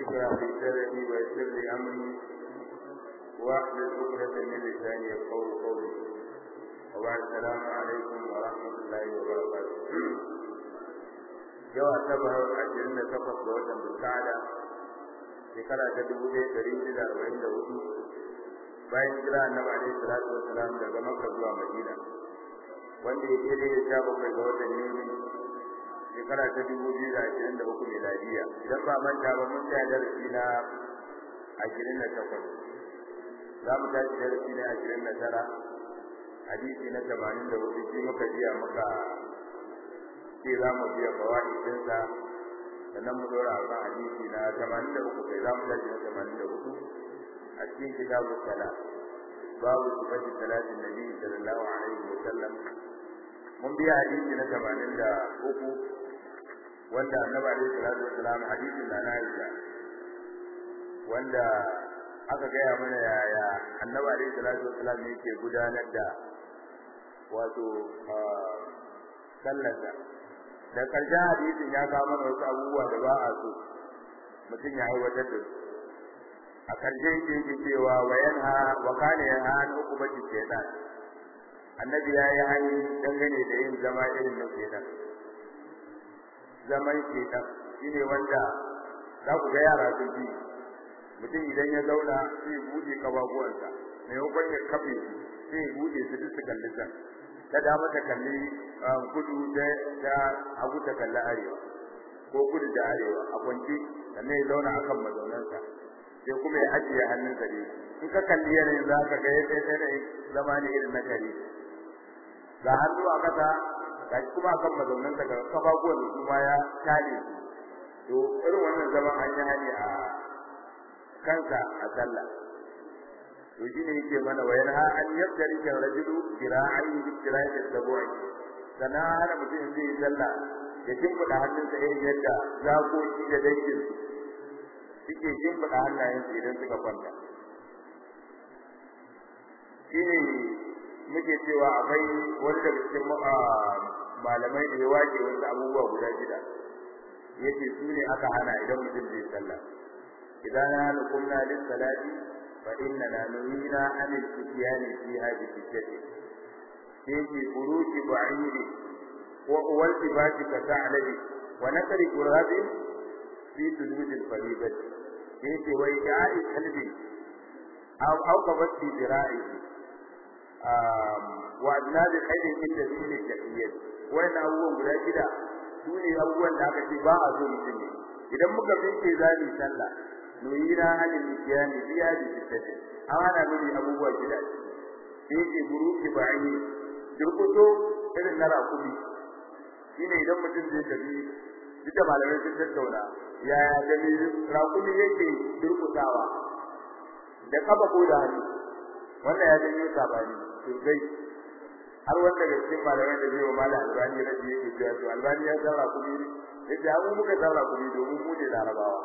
اشرح لي صدري ويسر لي امري واحلل عقدة من لساني يفقهوا قولي وبعد السلام عليكم ورحمة الله وبركاته yau asabar ashirin da takwas ga watan bulkada shekara ta dubu ɗaya ɗari hudu da arba'in da hudu bayan jira annabi alaihi salatu wassalam daga makka zuwa madina wanda ya daidai da sha bakwai ga watan yuni shekara ta dubu biyu da ashirin da uku miladiya idan ba manta ba mun tsaya darasi na ashirin da takwas za mu tashi darasi na ashirin da tara hadisi na tamanin da hudu shi muka jiya muka ce za mu biya fawaidinsa sannan mu dora a kan hadisi na tamanin da uku kai za mu tashi na tamanin da hudu a cikin kitabu sala babu sifati salatin nabi sallallahu alaihi wa sallam mun biya hadisi na tamanin da uku wanda annabi alaihi salatu wasalam hadisin da na Aisha wanda aka gaya mana yaya annabi alaihi salatu wasalam yake gudanar da wato sallarsa da karshen hadisin ya kawo mana wasu abubuwa da ba a so mutum ya aiwatar da su a karshe yake yake cewa wa yanha wa kana yanha an hukumati shaytan annabi ya yi hani dangane da yin zama irin na shaytan zaman shaytan shine wanda za ku ga yara sun ji mutum idan ya zauna sai ya buɗe kababuwansa maimakon ya kafe sai ya buɗe su duk su kalli can ta dama ta kalli kudu da hagu ta kalli arewa ko kudu da arewa a kwanci sannan ya zauna a kan mazaunansa sai kuma ya ajiye hannunsa ne in ka kalli yanayin za ka ga yadda yanayin zama ne irin na kare ga hannu a kasa ga kuma a kan mazaunansa ga kafafuwan da kuma ya tare to irin wannan zaman an yi hali a kansa a sallah to shine yake mana wayar ha an yabdari kan rajulu kira'ai bi kira'i sabu'i sana hana mutum zai sallah ya kimbuda hannunsa irin yadda zakoki da dangin suke kimbuda hannayensu idan suka kwanta shine muke cewa akwai wani daga cikin malamai da ya wake wasu abubuwa guda shida yace su ne aka hana idan mutum zai sallah idan na nukumna lis salati فإننا نهينا عن الفتيان فيها بستة فيه خروج بعير والتباس كثعلب ونكر كراب في سجود الفريضة فيه وإيقاع كلب أو أو قبض في ذراعه وأجناد خير عند دين الجحية وإن أول guda shida su ne abubuwan da aka ce ba a zo mutum ne idan muka fice za mu sallah nuyira halin mutiyani biya da sittati ana nuni abubuwa gida sai ke buruki ba'i durkuto irin na rakumi shine idan mutum zai tafi duka malamai sun tattauna yaya da rakumi yake durkutawa da kafa ko da hannu wannan ya janyo sabani sosai har wanda daga cikin malamai da zai wa malam albani rabi yake cewa to albani ya san rakumi ne yace abu muka san rakumi domin mu ne larabawa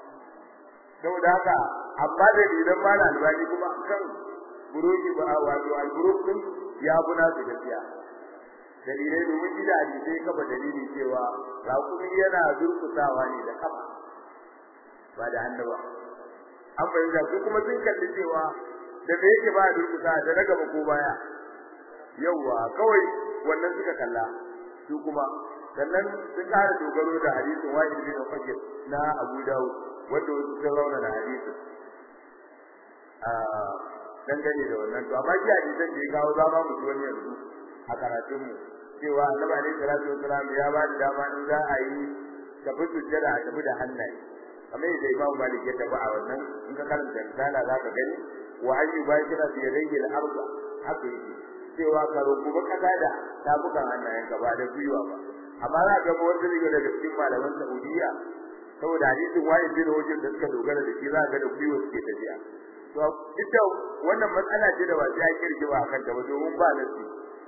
saboda haka amma da idan ma albani kuma kan buruki ba wato al-buruk din ya buna su gaskiya dalilai domin gida hadisi kafa dalili cewa rakumi yana durkutawa ne da kafa ba da hannu ba an fahimta su kuma sun kalli cewa da me yake ba durkuta da na gaba ko baya yauwa kawai wannan suka kalla su kuma sannan sun kara dogaro da hadisin wa'id bin fakir na Abu Dawud wanda wasu sun rauna da hadisin a dangane da wannan to amma ji hadisan da ya kawo za ma mu ji wani yanzu a karatun mu cewa Annabi alaihi salatu wasalam ya ba da dama in za a yi tafi sujjada a tafi da hannaye kamar yadda Imam Malik ya tafi a wannan in ka karanta risala za ka gani wa ayyu bashira fi yadayhi al-arba haka yake cewa ka rungumi kasa da tafukan hannayen ka ba da gwiwa ba amma za ga wanda daga daga cikin malaman Saudiya saboda hadisin wani bin hujjar da suka dogara da shi za ga da gwiwa suke tafiya to ita wannan matsala ce da ba sai ake rigima akan ta ba domin ba nasi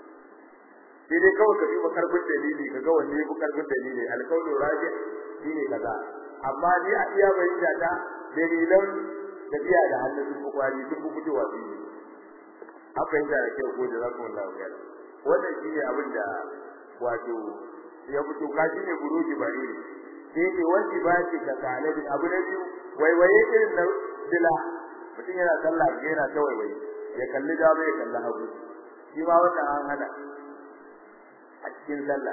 sai dai kawai ka duba karfin dalili ka ga wanne ya karfin dalili alkaulu raji shine kaza amma ni a iya bayyana ta dalilan tafiya da hannun sun kwari sun fitowa biyu an fahimta da kyau ko da za ku wallahu ya wannan shine abin da wato ya fito ka shine buruji bare sai ne wani ba shi ka talabi abu na biyu waiwaye irin na dila mutum yana sallah yana ta waiwaye ya kalli dama ya kalli hagu shi ma wannan an hana a cikin sallah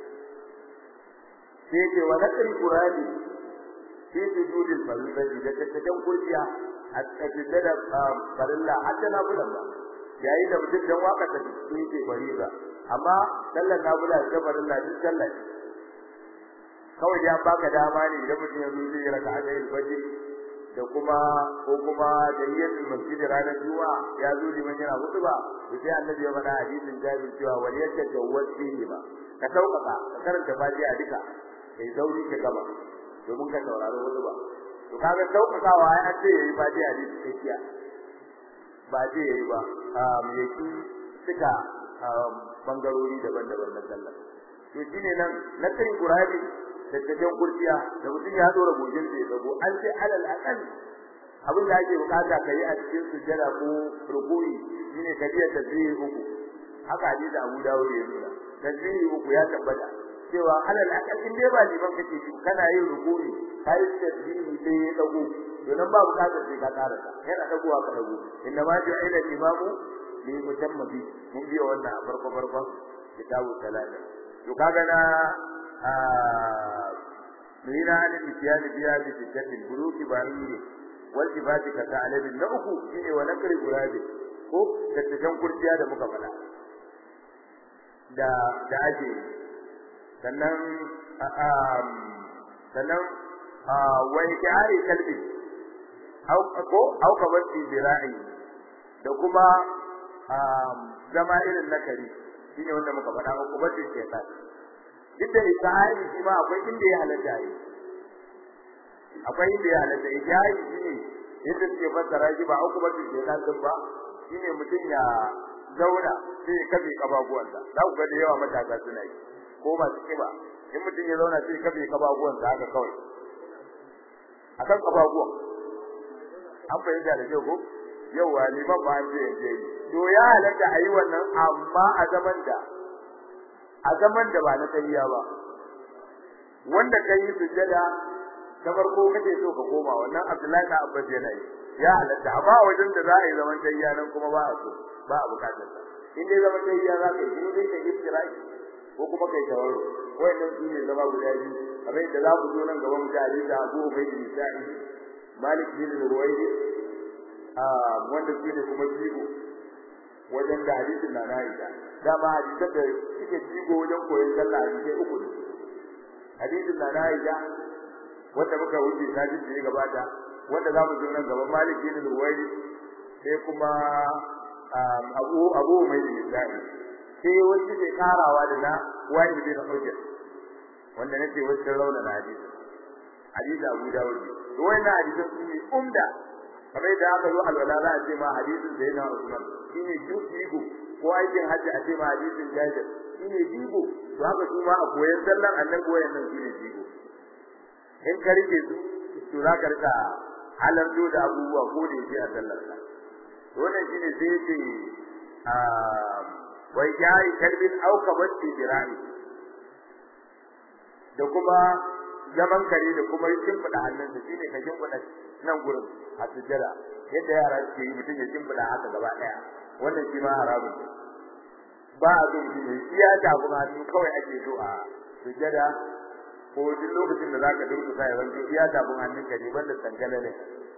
sai ce wa nakal qurani fi sujudil farillati da tattakan kurciya a cikin da farilla hatta na bulan ba yayin da mutum dan waka ta cikin ce fariza amma sallar nafila da farilla duk sallah kawai ya baka dama ne idan mutum ya zo zai raka a cikin fajr da kuma ko kuma tayyiyatul masjid ranar juma'a ya zo liman yana hutuba to sai annabi ya faɗa hadisin jabir cewa wal yatajawwaz fihi ba ka sauƙaƙa ka karanta fatiha duka kai zauri ka gaba domin ka saurari hutuba to kaga sauƙaƙawa ai an ce yayi fatiha ne cikakkiya ba ce yayi ba um yaki suka bangarori daban-daban na sallah to shine nan na kai qur'ani da tafiyan kurciya da mutum ya dora gojin da ya dago an ce alal aqal abin da ake bukata kai a cikin sujjada ko ruku'i shine kadiyar tasbihi uku haka hadisi Abu Dawud ya nuna tasbihi uku ya tabbata cewa alal aqal in dai ba liman kake shi kana yin ruku'i kai tasbihi sai ya dago to nan ba bukata sai ka karanta yana dagowa ka dago inna ma ju'ila imamu li mutammi mun biya wannan farko farkon kitabu salata to kaga na nuna an itiyani biya bi sittatin buruki ba'iri wal jibati ka ta'alabi na uku shine wa nakri gurabi ko tattakan kurciya da muka fada da da ake sannan sannan wa ikari kalbi au ko au ka bar zira'i da kuma zama irin nakari shine wanda muka fada ko bar shaytan duk da isra'i shi ma akwai inda ya halatta yi akwai inda ya halatta ijai shi ne yadda suke fassara shi ba uku bace ke nan ba shine mutum ya zauna sai ya kafe kababuwansa za ku ga da yawa matasa suna yi ko masu kiba in mutum ya zauna sai ya kafe kababuwansa haka kawai akan kababuwan an fahimta da kyau ko yawa liman ba an ce ya yi to ya halatta a yi wannan amma a zaman da a zaman da ba na tayyiya ba wanda kai sujjada ta farko kake so ka koma wannan Abdullahi da Abbas yana yi ya halatta amma wajen da za a yi zaman tayyiya nan kuma ba a so ba a bukatar sa in dai zaman tayyiya za ka yi in dai ka iftirai ko kuma kai tawarro wayannan su ne zama guda biyu kamar yadda za mu zo nan gaban mu da da Abu Ubayd bin Sa'id Malik bin Ruwaydi a wanda su ne kuma jigo wajen da hadisin na Aisha dama hadisan da suke jigo wajen koyon sallah ne uku ne hadisin na Aisha wanda muka wuce sajin da ya gabata wanda za mu zo nan gaban Malik bin Ruwaydi sai kuma Abu Abu mai misali sai wanda ke karawa da na Wa'id bin Hujr wanda nake wacce rauna na hadisi hadisi Abu Dawud to wannan hadisan su ne umda kamar da aka zo alwala za a ce ma hadisin da yana Usman shine jigo ko aikin hajji a ce ma hadisin Jabir shine jigo to haka su ma a koyar sallan annabi koyar nan shine jigo in ka rike su to za ka rika halarto da abubuwa ko da yake a sallar ka wannan shine sai yake a wai yayi kalbin auka batti birani da kuma zaman kare da kuma shimfiɗa hannunsa shine ka shimfiɗa nan gurin a sujjada yadda yara suke yi mutum ya shimfiɗa haka gaba ɗaya wannan shi ma haramun ne ba a so mutum ya iya tafi hannu kawai ake so a sujjada ko duk lokacin da zaka durkusa ya zanto iya tafin hannunka ne banda tsangala ne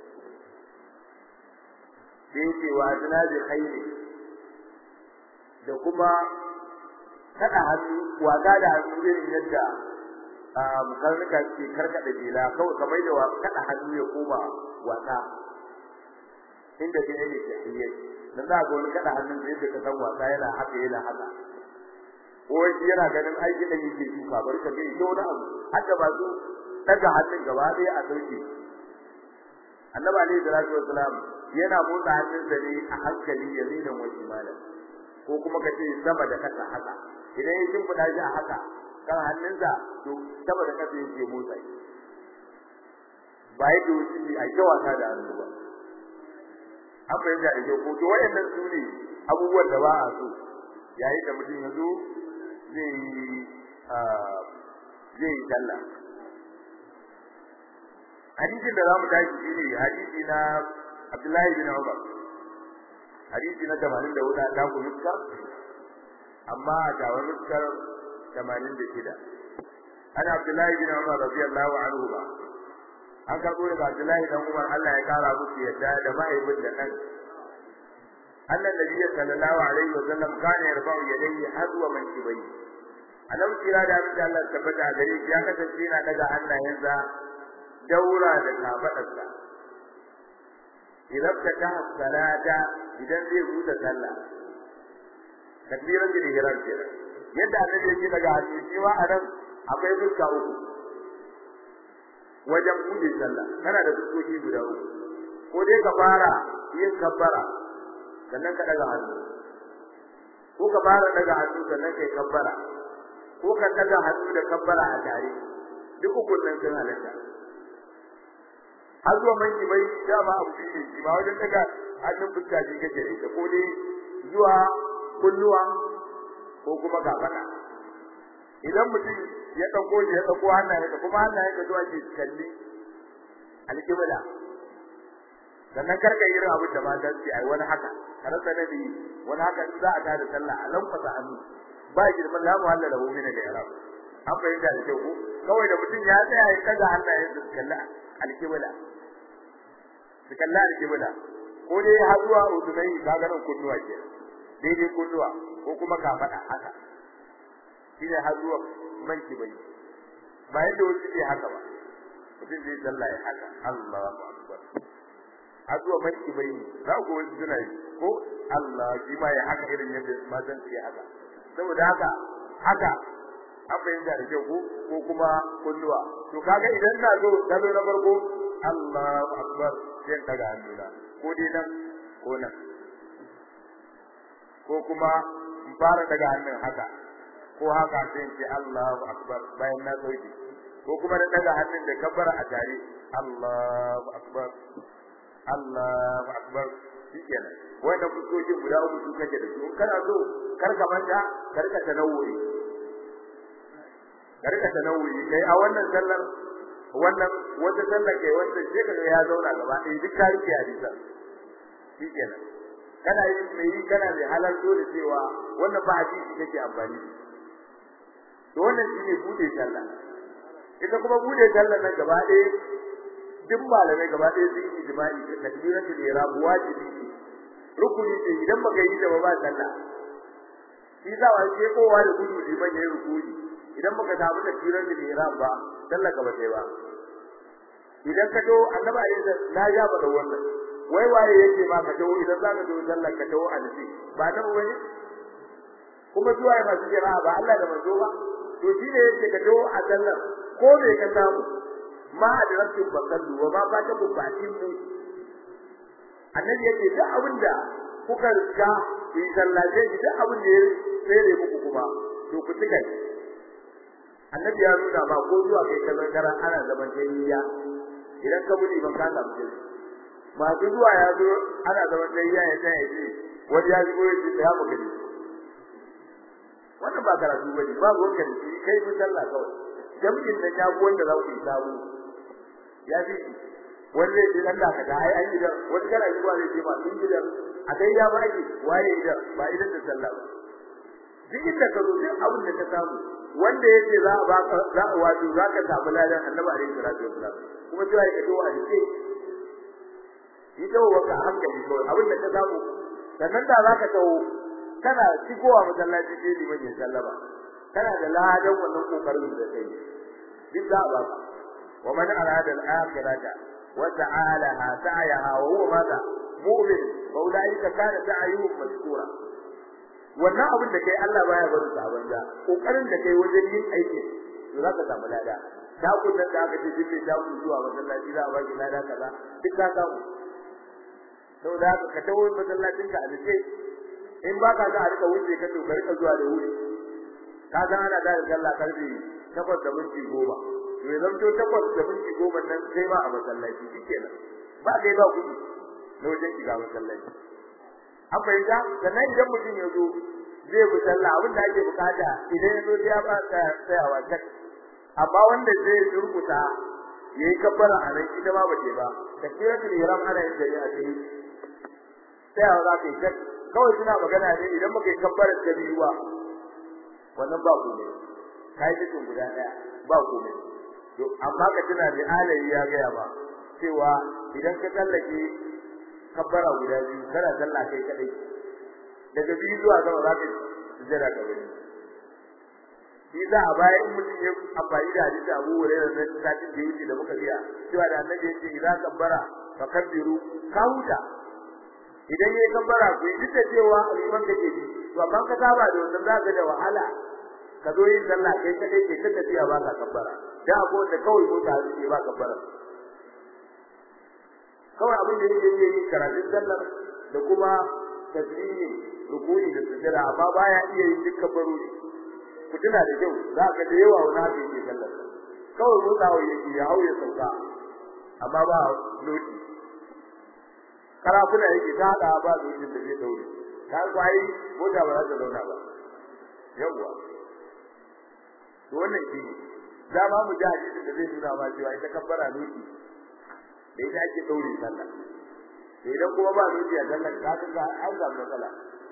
sai ce wa azna bi khairi da kuma kada hannu wasa da hannu irin yadda karnuka ke karkada jela kawai kamar da kada hannu ya koma wasa inda ke ne ke hiyar dan za ga wani kada hannun da yadda ka san wasa yana haka yana haka ko shi yana ganin aikin da yake duka bari ka ga ita wani abu haka ba su daga hannun gaba ɗaya a sauke annabi alaihi salatu wassalam yana motsa hannunsa ne a hankali yaminan wa shimalan ko kuma ka ce sama da kasa haka idan ya shimfiɗa shi a haka kan hannunsa to sama da kasa yake motsa shi ba yake wuce a ta wasa da hannu ba an fahimta da kyau ko to wayannan su ne abubuwan da ba a so yayin da mutum ya zo zai yi zai yi sallah hadisin da zamu tashi shine hadisi na Abdullahi bin Umar hadisi na 84 da ku nuska amma ga wani nuskar 86 ana Abdullahi bin Umar radiyallahu anhu ba an karbo daga Abdullahi dan Umar Allah ya kara musu yadda da mahaifin da nan annan nabi sallallahu alaihi wa sallam kana yarfa'u yadayhi hadwa man kibai alam kira da abin da Allah tabbata gare shi ya kasance yana daga hannayensa daura da kafadarsa idan ka ta salata idan zai huta sallah takbiran da ihram kenan yadda annabi yake daga hannu shi ma anan akwai fuska uku wajen bude sallah kana da fuskoki guda uku ko dai ka fara yin kabbara sannan ka daga hannu ko ka fara daga hannu sannan kai kabbara ko ka daga hannu da kabbara a tare duk ukun nan sun halatta har zuwa manki bai dama abu ne shi ba wajen daga hannun fuska shi kake da ita ko dai zuwa kulluwa ko kuma gabana idan mutum ya dauko ya dauko hannaye da kuma hannaye ka zuwa ke kalli alƙibla sannan karka irin abin da mata su ai wani haka kada sanadi wani haka in za a ta da sallah a lankwasa hannu ba girman la mu halla lahu min al-i'rab an fahimta da kyau ko kawai da mutum ya tsaya ya kaga hannayen su kalla alƙibla su kalla alƙibla ko dai har zuwa udunai kaga nan kunnuwa ke daidai kunnuwa ko kuma ka faɗa haka shine har zuwa manki bai ba yadda wasu ke haka ba mutum zai sallah ya haka Allahu akbar har zuwa manki bai za ku wasu suna yi ko Allah shi ma ya haka irin yadda matan ke haka saboda haka haka an fahimta da kyau ko ko kuma kunnuwa to kaga idan na zo salo na farko Allahu akbar sai daga hannuna ko dai nan ko nan ko kuma in fara daga hannun haka ko haka sai in ce Allahu akbar bayan na sauke ko kuma na daga hannun da kabbara a tare Allahu akbar Allahu akbar shikenan wannan fuskoki guda uku su kake da su kana so kar ka manta kar ka tanawuri kar ka tanawuri kai a wannan sallar wannan wata sallar kai wanda sai kaga ya zauna gaba ɗaya duk ka rike hadisa shikenan kana yi mai yi kana mai halarto da cewa wannan ba hadisi kake amfani da to wannan shine bude sallah ita kuma bude sallah nan gaba ɗaya duk malamai gaba ɗaya sun yi ijma'i da takbiratul ihram wajibi ce rukuni ce idan baka yi da ba sallah shi za wa ke kowa da gudu liman yayin rukuni idan baka samu takbiratul ihram ba sallah ka ba sai ba idan ka to annabi alayhi na ya ba da wannan wai waye yake ma ka to idan za ka to sallah ka to a nufi ba nan wani kuma zuwa ya masu jira ba Allah da manzo ba to shi ne yake ka to a sallah ko me ka samu ma adraktum fasallu wa ma fatakum fa'timu annabi yake duk abinda kuka riga ku yi sallaje shi duk abin da ya tsere muku kuma to ku tuka annabi ya nuna ba ko zuwa kai kallon kara ana zaman tayyiya idan ka budi ban ka samu jini masu zuwa ya zo ana zaman tayyiya ya tsaya ya ce wani ya shigo ya ce ya mu gani wannan ba karatu bane ba ruwan ka da shi kai mun sallah kawai jami'in da ya wanda za ku yi samu ya fi wanda ya dan da kaga ai an gidan wani kana zuwa zai ce ma sun gidan a dai ya ba ki waye gidan ba idan da sallah ba duk inda ka zo duk abin da ka samu wanda yake za a baka za a wato za ka samu ladan annabi alaihi salatu wasallam kuma sai ka dawo a dike yi dawo waka hankali kawai abin da ka samu sannan da za ka tawo kana shigowa masallaci sai liman ya sallama kana da ladan wannan kokarin da kai duk za a baka ومن أراد الآخرة وتعالها سعيها وهو ماذا مؤمن فأولئك كان سعيهم مشكورا wannan abin da kai Allah baya barin sa banza kokarin da kai wajen yin aiki to zaka samu lada da kun da aka ce duk da ku zuwa masallaci za a baki lada kaza duk ka samu saboda haka ka tawo masallacin ka a dace in ba ka ga a rika wuce ka to ka rika zuwa da wuri ka ga ana da sallah karfi takwas da minti goma to ya zanto takwas da minti goma nan sai ba a masallaci shikenan ba kai ba kudi na wajen shiga masallaci an fahimta sannan idan mutum ya zo zai bi sallah abin da ake bukata idan ya zo sai ya ba ta tsayawa tak amma wanda zai durkuta yayi kabbara a nan ita ma ba ce ba takbiratul ihram ana yin da a cikin sai a za ka yi kawai suna magana ne idan muka yi kabbarar ta biyu ba wannan ba ku ne kai cikin guda daya ba ku ne to amma ka tuna da alayi ya ga ba cewa idan ka tsallake kabbara guda biyu kana sallah kai kadai daga biyu zuwa gaba za ka sujjada ka bari shi za a baya in mutum ya amfani da hadisi Abu Hurairah na satin da yake da muka biya cewa da annabi yake idan kabbara fa kabbiru ka huta idan yayi kabbara ku yi da cewa liman kake bi to amma ka saba da wannan zaka da wahala ka zo yin sallah kai kadai ke ta tafiya ba ka kabbara da abu da kawai mota ke ba kabbara kawai abin da yake yi karatun sallar da kuma tasbihi ruku'i da sujada amma baya iya yin dukkan barori ku tuna da kyau za ka da yawa wani haka yake sallar kawai motsawa yake ya hauye sauka amma ba loti karafuna yake ta hada ba lokacin da zai daure ka kwai mota ba za ta zauna ba yawa to wannan shi za ma mu ji hadisin da zai nuna ma cewa ita kabbara loti da ita ake daure sallah to idan kuma ba loti a sallah ka ga an samu matsala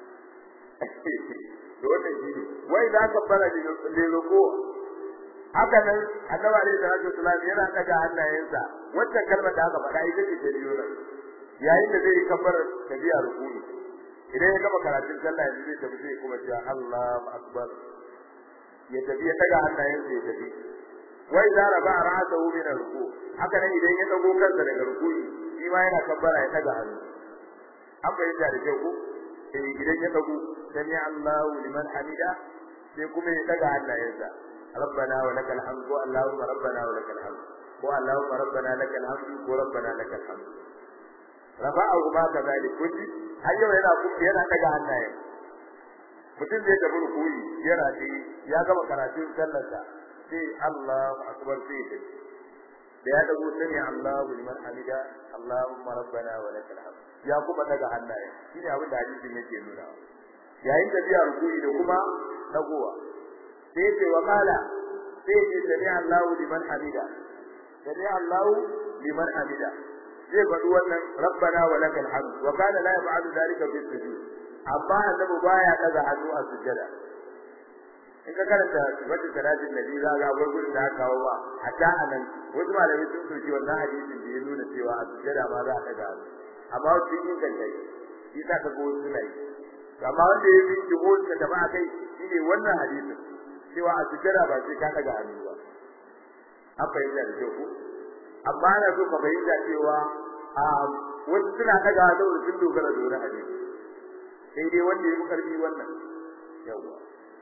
to wannan shi ne wai za ka fara da roko haka nan annabi alaihi salatu wasallam yana daga hannayensa wacce kalmar da aka faɗa ita ce ta biyo nan yayin da zai kafar tabiya rukuni idan ya gama karatun sallah yanzu zai tafi sai kuma cewa Allahu akbar ya tafi ya daga hannayensa ya tafi wai za raba ra'sahu min ruku haka nan idan ya dago kansa daga rukuni shi ma yana kabbara ya daga hannu an bayyana da kyau ko eh idan ya dago sami Allahu liman hamida sai kuma ya daga hannayensa rabbana wa lakal hamd ko allahumma rabbana wa lakal hamd ko allahumma rabbana lakal hamd ko rabbana lakal hamd rafa'ahu ma kadhalik kulli har yau yana kuma yana daga hannayen mutum zai tafi rukuyi yana ce ya gama karatun sallarsa sai Allahu akbar sai ya da ya dago sami Allahu liman hamida allahumma rabbana wa lakal hamd ya kuma daga hannaye shine abin da hadisin yake nuna yayin da biya rukuyi da kuma dagowa sai ce wa mala sai ce sami Allahu liman hamida sami Allahu liman hamida zai faɗi wannan rabbana wa lakal hamd wa kana la yaf'alu dhalika fi sujud amma annabi baya daga hannu a sujjada in ka karanta sifatu salatin nabi za ga akwai gurin da aka kawo ba hatta anan wasu malamai sun soki wannan hadisin da ya nuna cewa a sujjada ma za a daga hannu amma wasu yin kanta shi sa ka go suna yi amma wanda ya bi jihon ka da ba kai shine wannan hadisin cewa a sujjada ba sai ka daga hannu ba an fahimta da kyau ko amma ana so ka fahimta cewa a wasu suna daga saboda sun dogara da wani hadisi sai dai wanda ya fi karfi wannan yawa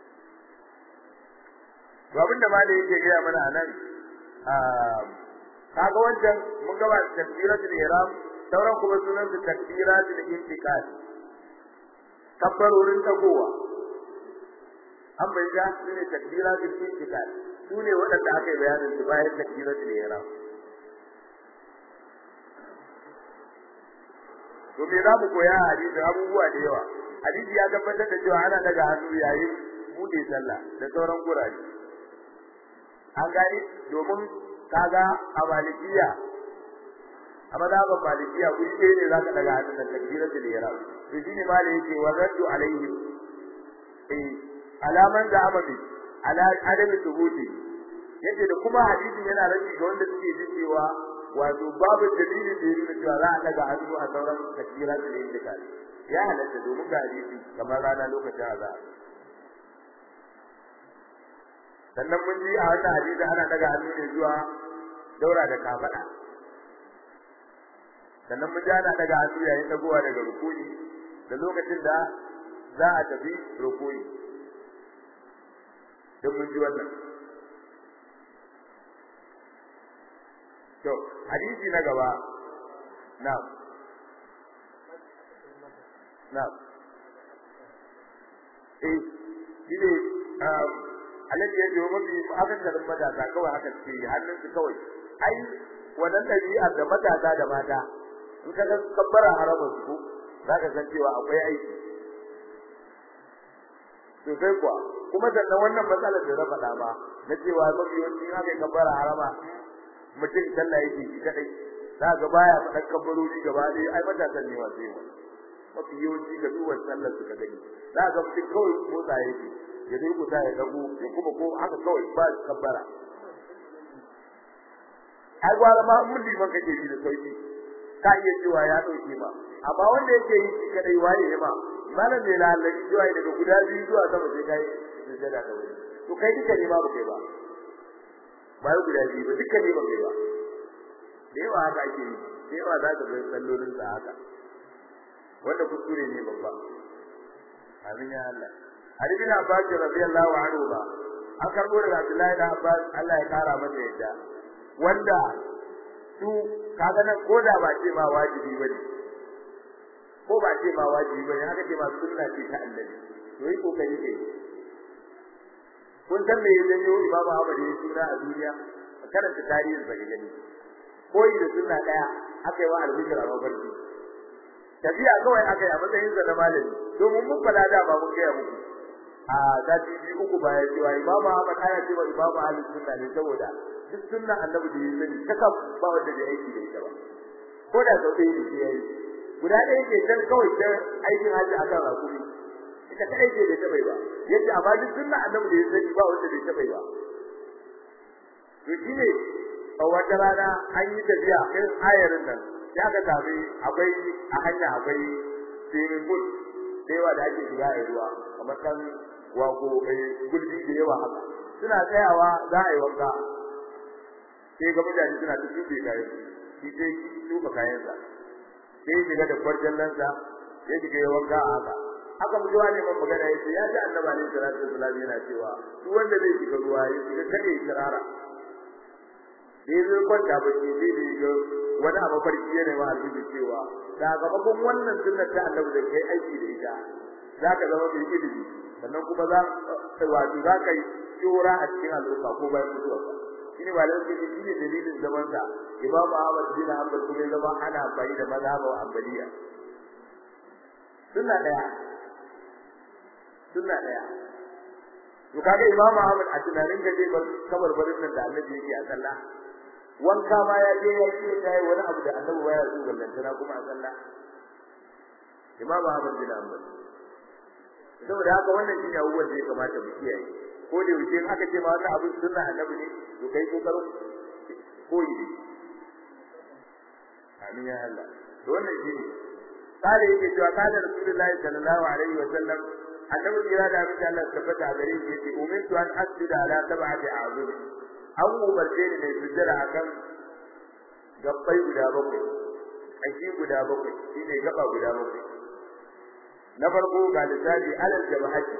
to abinda ma da yake gaya mana anan kaga wancan mun gaba takbiratul ihram sauran kuma sunan su takbiratul intiqal kabbarorin tagowa an bayyana su ne takbiratul intiqal su ne waɗanda aka yi bayanin su bayan takbiratul ihram to me za mu koya a hadisi abubuwa da yawa hadisi ya tabbatar da cewa ana daga hannu yayin bude sallah da sauran gurare an gani domin kaga a malikiya a mazhaban malikiya guri ɗaya ne zaka daga hannun da takbiratul ihram to shine ma da yake waraddu alaihi eh alaman da amadi ala adami thubuti yace da kuma hadisin yana rabi ga wanda suke jin cewa wato babu dalilin da yake cewa za a daga hannu a sauran takbiratul ihram ya halatta domin ga hadisi kamar rana lokacin azhar sannan mun ji a wannan hadisi ana daga hannu ne zuwa daura da kafada sannan mun ji ana daga hannu yayin dagowa daga rukuni da lokacin da za a tafi rukuni don mun ji wannan to hadisi na gaba na'am na'am eh shine alaji ya jiwo mafi akan garin matasa kawai haka suke yi hannun su kawai ai wannan ɗabi'a da matasa da mata in ka ga kabbara haramun su za ka san cewa akwai aiki sosai kuwa kuma sannan wannan matsalar da na faɗa ma na cewa mafi yawanci in aka yi kabbara harama mutum sallah yake shi kadai za ga baya faɗan kabbarori gaba ɗaya ai matasan ne wasu yawa mafi yawanci ga duwan sallar su ka gani za ga mutum kawai motsa yake ya dai kusa ya dago ya kuma ko haka kawai ba kabbara ai gwara ma mun liman kake yi da sauki ka iya cewa ya dauke ma amma wanda yake yi shi kadai waye ne ma malam ne lalaci zuwa daga guda biyu zuwa sama sai kai sujada da wuri to kai duka ne ma ba kai ba ba guda biyu ba duka ne ba kai ba da yawa haka ake yi da yawa za ka ga sallolin sa haka wanda kuskure ne babba amin ya Allah Ali bin Abbas radiyallahu anhu ba an karbo daga Abdullahi da Abbas Allah ya kara masa yadda wanda su kaga nan koda ba ce ma wajibi bane ko ba ce ma wajibi bane haka ce ma sunna ce ta annabi to yi kokari kai kun san me ya janyo Imam Ahmad ya suna a duniya karanta tarihin sa gani koyi da sunna daya aka yi wa albishir a mafarki tafiya kawai aka yi a matsayin sa na malami domin mun fada da ba mun gaya muku a sati biyu uku bayan cewa Imam Ahmad ana cewa Imam Ahlus Sunna ne saboda duk sunna annabi da ya sani ta kaf ba wanda da aiki da ita ba ko da sau ɗaya ne ya yi guda ɗaya ke can kawai ta aikin haji akan rakumi ita kadai ce da ta bai ba yadda amma duk sunna annabi da ya sani ba wanda da ta bai ba to shine a wata rana an yi tafiya irin ayarin nan ya ka sami akwai a hanya akwai swimming pool da yawa da ake shiga a ruwa kamar kan wako gulbi da yawa haka suna tsayawa za a yi wanka sai ga mutane suna ta tuɓe kayan shi sai tuɓe kayansa sai ya shiga da kwarjallan sa ya shiga ya wanka a haka haka mutuwa ne man magana ya ce ya ji annaba ne salatu wasalam yana cewa duk wanda zai shiga ruwa ya shiga kada ya kirara da ya zo kwanta bacci sai da ya ga wani abu farki ya nema aljihu cewa sakamakon wannan sunnar ta annabi da kai aiki da ita za ka zama mai ilimi sannan kuma za wato za ka yi shura a cikin al'umma ko bayan mutuwarka shine ba lalle shi ne dalilin zaman sa Imam Ahmad bin Hanbal kuma zama ana amfani da mazhab wa Hanbaliya sunna daya sunna daya to kaga Imam Ahmad a tunanin da zai bar kabar barin nan da Annabi yake a sallah wanka ma ya je ya ce kai wani abu da Annabi baya so gallantana kuma a sallah Imam Ahmad bin Hanbal saboda haka wannan shine abubuwan da ya kamata mu kiyaye ko da yake aka ce ma wannan abin sunna Annabi ne to kai kokarin koyi ne amin ya Allah to wannan shine kare yake cewa kada Rasulullahi sallallahu alaihi wa sallam annabi kira da abin da Allah tabbata a gare shi yace umirtu an asjuda ala sab'ati a'zum an umarce ni ne sujjada akan gabbai guda bakwai aiki guda bakwai shine gaba guda bakwai na farko ga lissafi alal jabahati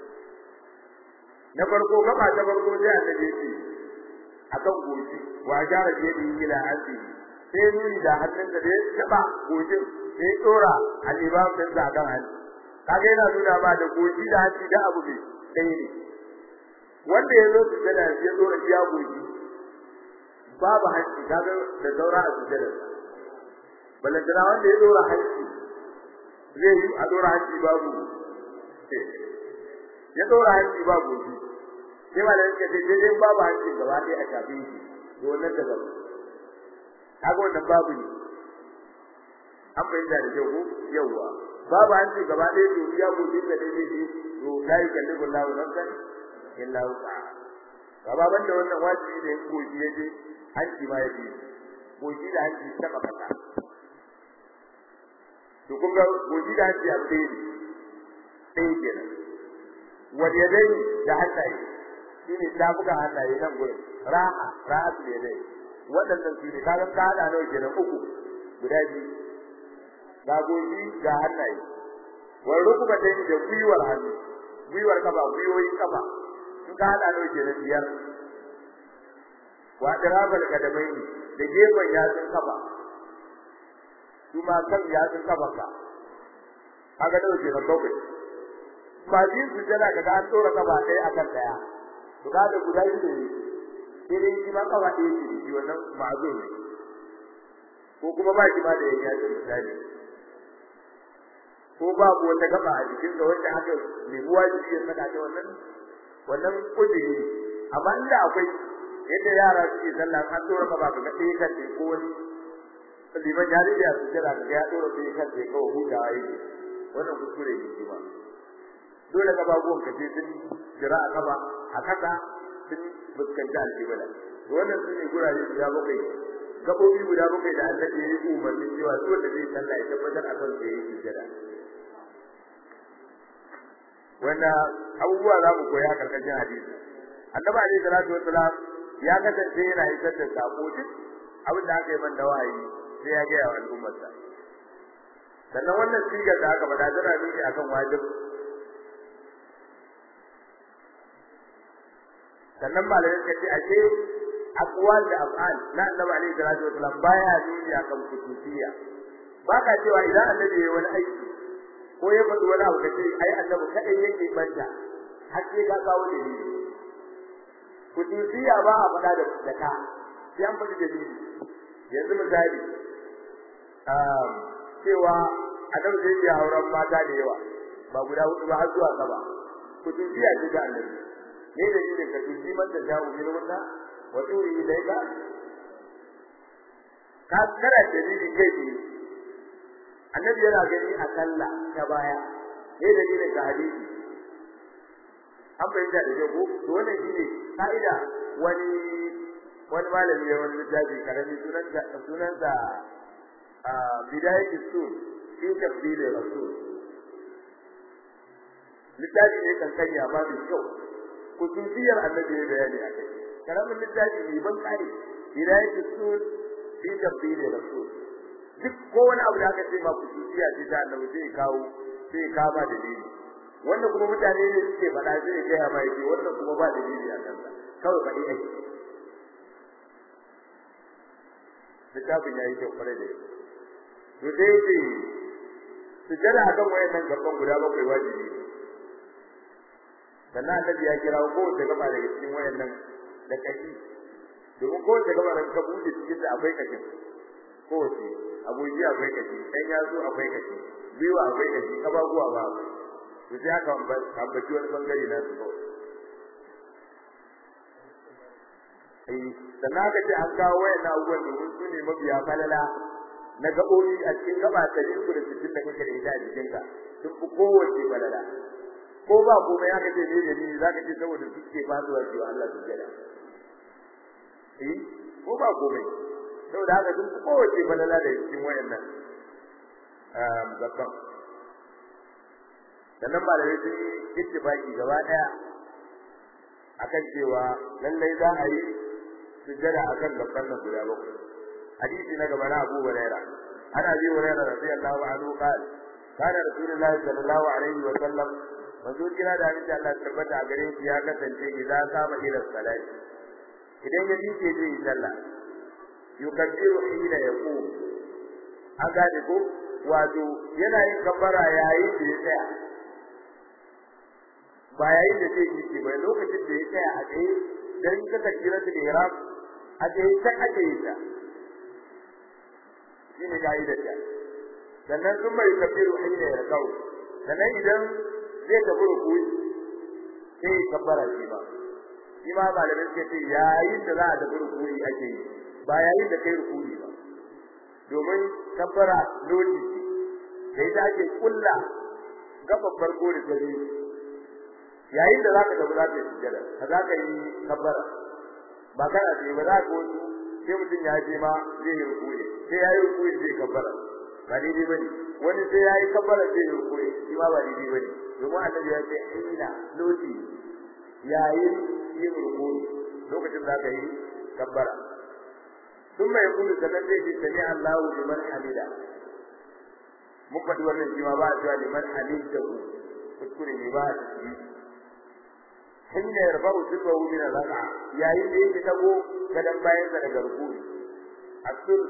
na farko gaba ta farko sai annabi yace akan goshi wa jara da yadi ila asi sai nuni da hannun da ya taba goshin sai dora al-imam din sa kan hannu kaga yana nuna ba da goshi da hanci da abu ne dai ne wanda ya zo sujada ya dora iya goshi babu hanci kaga da saura a sujada balantana wanda ya dora hanci zai yi a dora hanci babu ya dora hanci babu goshi sai ma da yake da dai babu hanci gaba ɗaya a shafe shi to wannan da babu kaga wannan babu ne an bayyana da kyau ko yawa babu hanci gaba ɗaya to ya goshi da dai ne to la yukallifu Allahu nafsan illa wus'aha gaba banda wannan wajibi ne goshi yaje hanci ma yaje goshi da hanci ta kafata to kun ga goshi da hanci a tsaye sai kenan wal yadayn da hannaye shine tafukan hannaye nan gurin ra'a ra'a da yadai waɗannan su ne kaga ka hada nawa kenan uku guda biyu ga goshi ga hannaye wal rukuba da da gwiwar hannu gwiwar kafa gwiwoyin kafa in ka hada nawa kenan biyar wa dirabal kadamai da gefen yatsun kafa kuma kan yatsun kafa ka kaga nawa kenan bakwai ba jin su jana kaga an tsora kafa ɗaya akan ɗaya to da guda biyu ne sai dai shi ma kafa ɗaya ce shi wannan ma'azur ne ko kuma ba shi ma da yanya ce misali ko ba ku wata gaba a jikin da wanda aka nemi wajibi ya saka ta wannan wannan kudiri ne amma inda akwai yadda yara suke sallah an dora ka ba ka ga ɗaya kan ko wani liman ya rike ya sujjada ka ya dora ɗaya kan sai kawai hutawa yake wannan kuskure ne shi ba dole ka babuwan ka ce sun jira a kaba a kasa sun fuskanci alƙibla wannan su ne gurare guda bakwai gaɓoɓi guda bakwai da annabi ya yi umarni cewa duk wanda zai sallah ya tabbatar a kan sai ya yi sujjada wanda abubuwa za mu koya karkashin hadisi annabi alaihi salatu wassalam ya kasance yana isar da sako duk abin da aka yi man da wahayi sai ya gaya wa al'ummarsa sannan wannan sigar da aka faɗa tana nuni akan wajib sannan malamai suka ce ashe aqwal da af'al na annabi alaihi salatu wassalam baya nuni akan kutubiya ba ka cewa idan annabi ya yi wani aiki ko ya faɗi wani abu kace ai annabi kadai yake banta har sai ka kawo dalili kutubiya ba a faɗa da da ka sai an faɗi dalili yanzu misali um cewa annabi zai yi auren mata da yawa ba guda hudu ba har zuwa saba kutubiya ce ga annabi ne dalilin ka tuji man da jawo min wannan wa turi ilaika ka kana dalili kai ne annabi yana gani a sallah ta baya ne dalilin ka hadisi an bayyana da ko to wannan shine kaida wani wani malami ya wani littafi karami sunan da sunan da a bidayat usul fi tafdil rasul littafi ne kan kanya ba mai kyau kusurciyar annabi ya bayani a kai karamin littafi ne ban kare bidayat usul fi tafdil rasul duk ko wani abu da aka ce ma kusurciya ce ta annabi sai kawo sai kama dalili wanda kuma mutane ne suke faɗa sai ya gaya ma yake wannan kuma ba dalili a kansa kawai faɗi ake littafin ya yi kyau kwarai da yake to sai ce sujjada akan wayannan gaban guda bakwai wajibi ne sannan annabi ya kira kowace gaba daga cikin wayannan da kashi domin kowace gaba da ka buɗe cikin da akwai kashin kowace abuji akwai kashi ɗan yatsu akwai kashi gwiwa akwai kashi kafafuwa ba akwai to sai aka ambaci wani bangare na su kawai sannan aka ce an kawo wayan abubuwan domin su ne mabiya falala na gaɓoɓi a cikin gaba ɗari uku da sittin da kake da ita a jikinka sun fi kowace falala ko ba komai aka ce ne da ni za ka ce saboda su ke fasuwa cewa Allah su gada eh ko ba komai saboda haka sun fi kowace falala da cikin wayannan gaban sannan malamai sun yi ittifaki gaba ɗaya akan cewa lallai za a yi sujjada akan gaban nan guda bakwai hadisi na gaba na Abu Huraira ana Abi Huraira radiyallahu anhu qala kana Rasulullahi sallallahu alaihi wa sallam manzo kira da hadisi Allah tabbata a gare shi ya kasance idan kama ila salati idan ya miƙe zai yi sallah yukabbiru hina yaqum an gane ko wato yana yin kabbara yayin da ya tsaya ba yayin da zai yi ba lokacin da ya tsaya a tsaye dan ka takira da ihram a tsaye ta ake yi ta shine kaidar ta sannan sun mai kabiru hina ya kau sannan idan zai tafi rukui sai ya kabbara shi ba shi ma ba da suke ce yayin da za a tafi rukui ake yi ba yayin da kai rukui ba domin kabbara lodi da ita ake kulla gaban farko da gari yayin da zaka tafi zaka yi sujjada ka zaka yi kabbara ba kana ce ba za ka wasu sai mutum ya je ma zai yi rukuni sai ya yi rukuni zai kabbara ba daidai bane wani sai ya yi kabbara zai yi rukuni shi ma ba daidai bane domin annabi ya ce ina loti yayin yin rukuni lokacin zaka yi kabbara ثم يقول sannan zai ce sami Allahu liman hamida mun faɗi wannan shi ma ba a cewa liman hamidahu kuskure ne ba a ciki hina yarfa'u sifahu min al-raka yayin da yake tago gadan bayan sa daga rukuni asul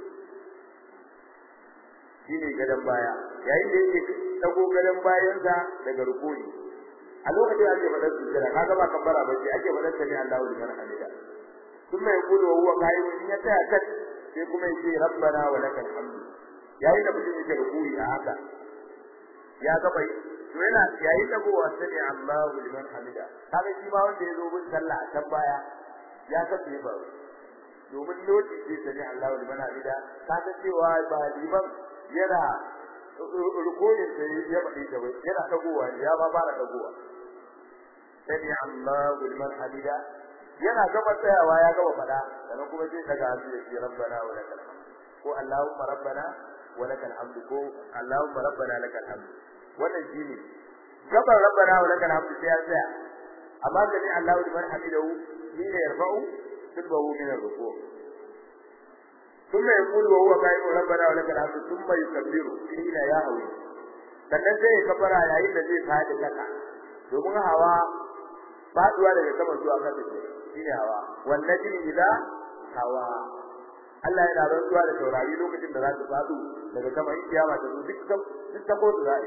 shine gadan baya yayin da yake tago gadan bayan sa daga rukuni a lokacin ake faɗar sujjada kaga ba kabbara ba ce ake faɗar sami Allahu liman hamida kuma ya kudu wa huwa qaim in ya tsaya kat sai kuma ya ce rabbana wa lakal hamd yayin da mutum yake rukuni a haka ya ga bai to yana yayin da gowa sani Allahu liman hamida kaga shi ma wanda yazo bin sallah a can baya ya kace ba domin loti sai sani Allahu liman hamida ka ta cewa ba liman yana rukunin sai ya bade ta bai yana dagowa ya ba fara dagowa sani Allahu liman hamida yana gaba tsayawa ya gaba fada sannan kuma sai daga hannu ya ce rabbana wa lakal hamd ko Allahumma rabbana wa lakal hamd ko Allahumma rabbana lakal hamd wannan shine gaban rabbana wa lakal hamd sai ya tsaya amma gani Allahu liman hamidahu ni ne yarfa'u sibbahu min ar-ruku' ثم يقول وهو قائم ربنا ولك الحمد ثم يكبر حين يهوي sannan sai ya kabara yayin da zai fadi kasa domin hawa faduwa daga sama zuwa kasa ce shine hawa wannan jini ila hawa Allah yana rantsuwa da taurari lokacin da za su fadu daga sama in kiyama ta zo duk duk ta kotu za a yi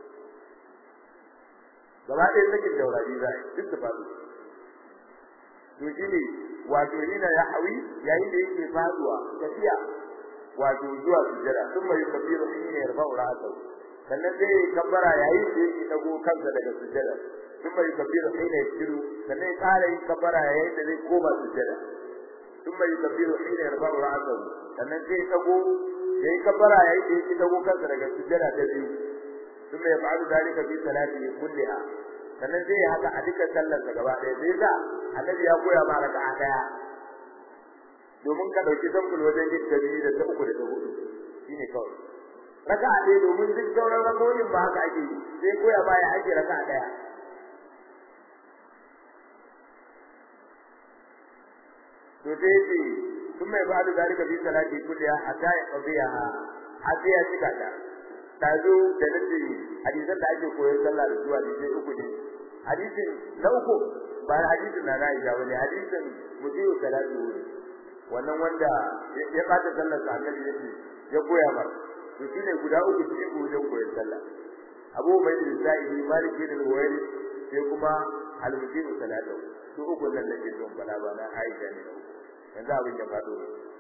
gaba ɗaya sakin taurari za a yi duk ta fadu to shine wato yana ya hawi yayin da yake faduwa tafiya wato zuwa sujjada sun mai kabiru shine yarfa'u ra'sahu sannan sai ya kabbara yayin da yake dago kansa daga sujjada sun mai kabiru shine yasiru sannan ya kara yin kabbara yayin da zai koma sujjada sun mai kabiru shine yarfa'u ra'sahu sannan sai ya dago yayi kabbara yayin da yake dago kansa daga sujjada ta biyu sun mai fa'alu dalika fi salati kulliha sannan sai ya haka a dukkan sallar sa gaba ɗaya sai ga annabi ya koya ma raka'a daya domin ka dauki zambul wajen yin tabi'i da ta uku da ta hudu shine kawai raka'a ɗaya domin duk sauran rakoyin ba haka ake yi sai koya ma ya ake raka'a daya to sai ce sun mai ba'adu zalika fi salati kulliha hatta ya qadiyaha hatta ya cika ta tazo da nace hadisan da ake koyon sallah da zuwa da sai uku ne hadisin na uku ba hadisin na Aisha bane hadisin mutiu salatu wannan wanda ya bata sallar sa annabi yake ya koya mar to shine guda uku shi ko wajen koyon sallah Abu Ubayd al-Sa'idi Malik bin al-Huwairi sai kuma al-mutiu salatu su uku nan da ke don fada ba na Aisha ne yanzu abin ya fado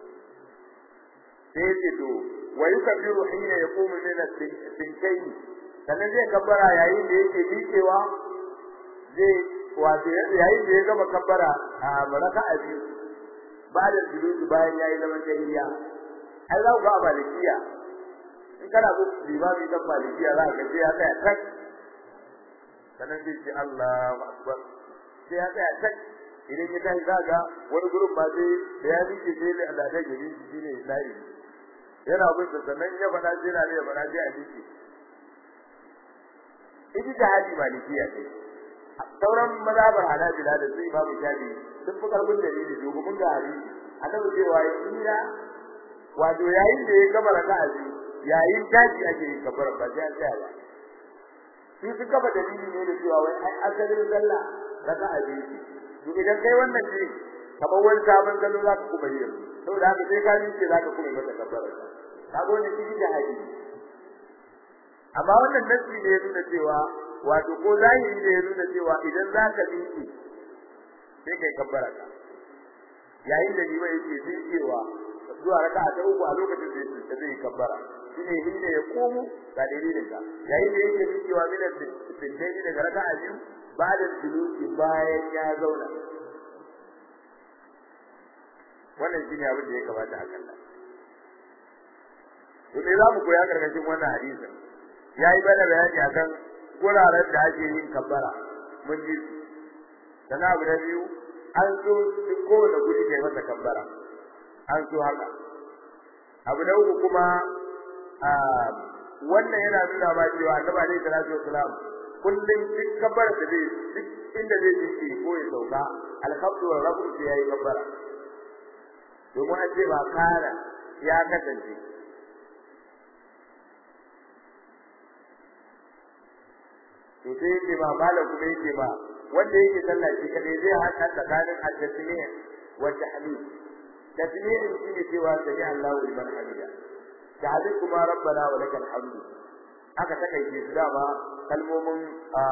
sai ce to wa yukabbiru hina yaqumu min as-sintayn sannan zai kabbara yayin da yake miƙewa zai wato yayin da ya gama kabbara a raka'a biyu ba'da sujudi bayan yayi zaman tahiyya ai za ku ga malikiya in kana ku limami kan malikiya za ka sai ya tsaya tak sannan sai ce Allahu akbar sai ya tsaya tak idan ya tashi zaga wani gurin ba sai da ya miƙe sai da Allah da gari shi ne sai yana bin sannan ya faɗa sai na ya faɗa sai a miƙe ita jihadi malikiya ce sauran mazhabar hanabila da su imamu shafi sun fi karfin dalili domin ga hadisi annabi cewa ina wato yayin da ya gama raka'a biyu yayin tashi ake yin kafara ba sai an tsaya ba su sun kafa dalili ne da cewa wai ai asalin sallah raka'a biyu to idan kai wannan ne kamar wani sabon kallo za ka kuma yi saboda haka sai ka miƙe za ka kuma yi mata kafara kaga wannan shi da hadisi amma wannan nasi ne ya nuna cewa wato ko zahiri ne ya nuna cewa idan za ka miƙe sai kai kabbara ka yayin da liman yake miƙewa zuwa raka'a ta uku a lokacin da zai kabbara shine hinda ya komo ga dalilin ka yayin da yake miƙewa min al-sintaini daga raka'a biyu ba'da suluki bayan ya zauna wannan shine abin da ya kamata a kalla to me za mu koya karkashin wannan hadisin yayi bada bayani akan guraren da ake yin kabbara mun ji sana abu na biyu an so duk kowane guri kai masa kabbara an so haka abu na uku kuma wannan yana nuna ma cewa annabi alaihi salatu wasalam kullum duk kabbara da zai duk inda zai ji ko ya sauka alhamdu wa rabbu sai yayi kabbara domin an ce ba kana ya kasance to sai yake ba malam kuma yake ba wanda yake sallah shi kadai zai haɗa tsakanin at-tasmih wa tahlil tasmih shi ne cewa sami Allahu liman hamida tahlil kuma rabbana wa lakal hamdu aka takaice su dama kalmomin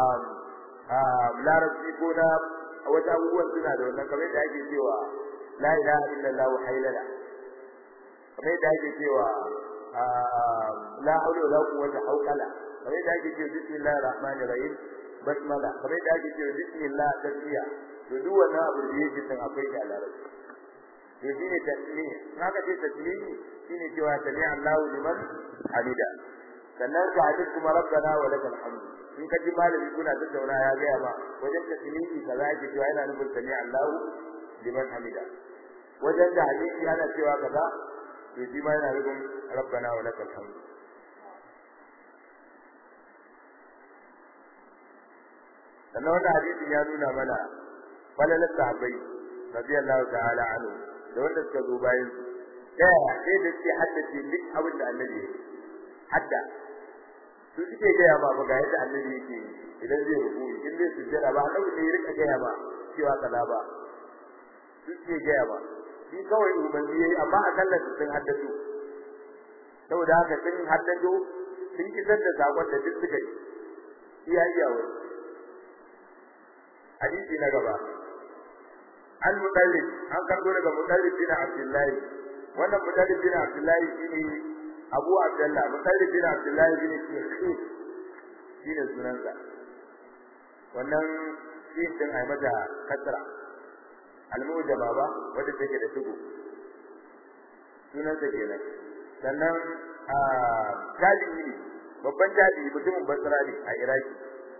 larabci ko na wata abubuwan suna da wannan kamar da ake cewa la ilaha illallah haylala kamar da ake cewa la hawla wala quwwata hawqala kamar da ake cewa bismillahir rahmanir rahim basmala kamar da ake cewa bismillah tasbiya to duk wannan abu da yake san akwai da larabci to shine tasmih haka ce tasmih shine cewa sami Allahu liman hamida sannan ka hadis kuma rabbana wa lakal hamd in ka ji malami kuna tattauna ya ga ba wajen tasmihi kaza yake cewa yana nufin sami Allahu liman hamida wajen da hadisi ana cewa kaza to shi ma yana nufin rabbana wa lakal hamd sannan wannan hadisin ya nuna mana falalar sahabbai radiyallahu ta'ala anhu da wanda suka zo bayan su daya sai da suke haddace duk abin da annabi ya hadda su suke gaya ma ba ga yadda annabi yake idan zai rubu in zai sujjada ba annabi ne ya rika gaya ma cewa kaza ba su suke gaya ma shi kawai ubangi yayi amma a kallon su sun haddace saboda haka sun haddace sun kisar da sakon da duk suka yi iya iya wani hadisi na gaba an mudallib an karbo daga mudallib bin abdullahi wannan mudallib bin abdullahi shine abu abdullah mudallib bin abdullahi bin shekhi shine sunansa wannan shi din ai mata kasra almujaba ba wanda take da tugu sunansa kenan sannan a tabi'i babban tabi'i mutumin basra ne a iraki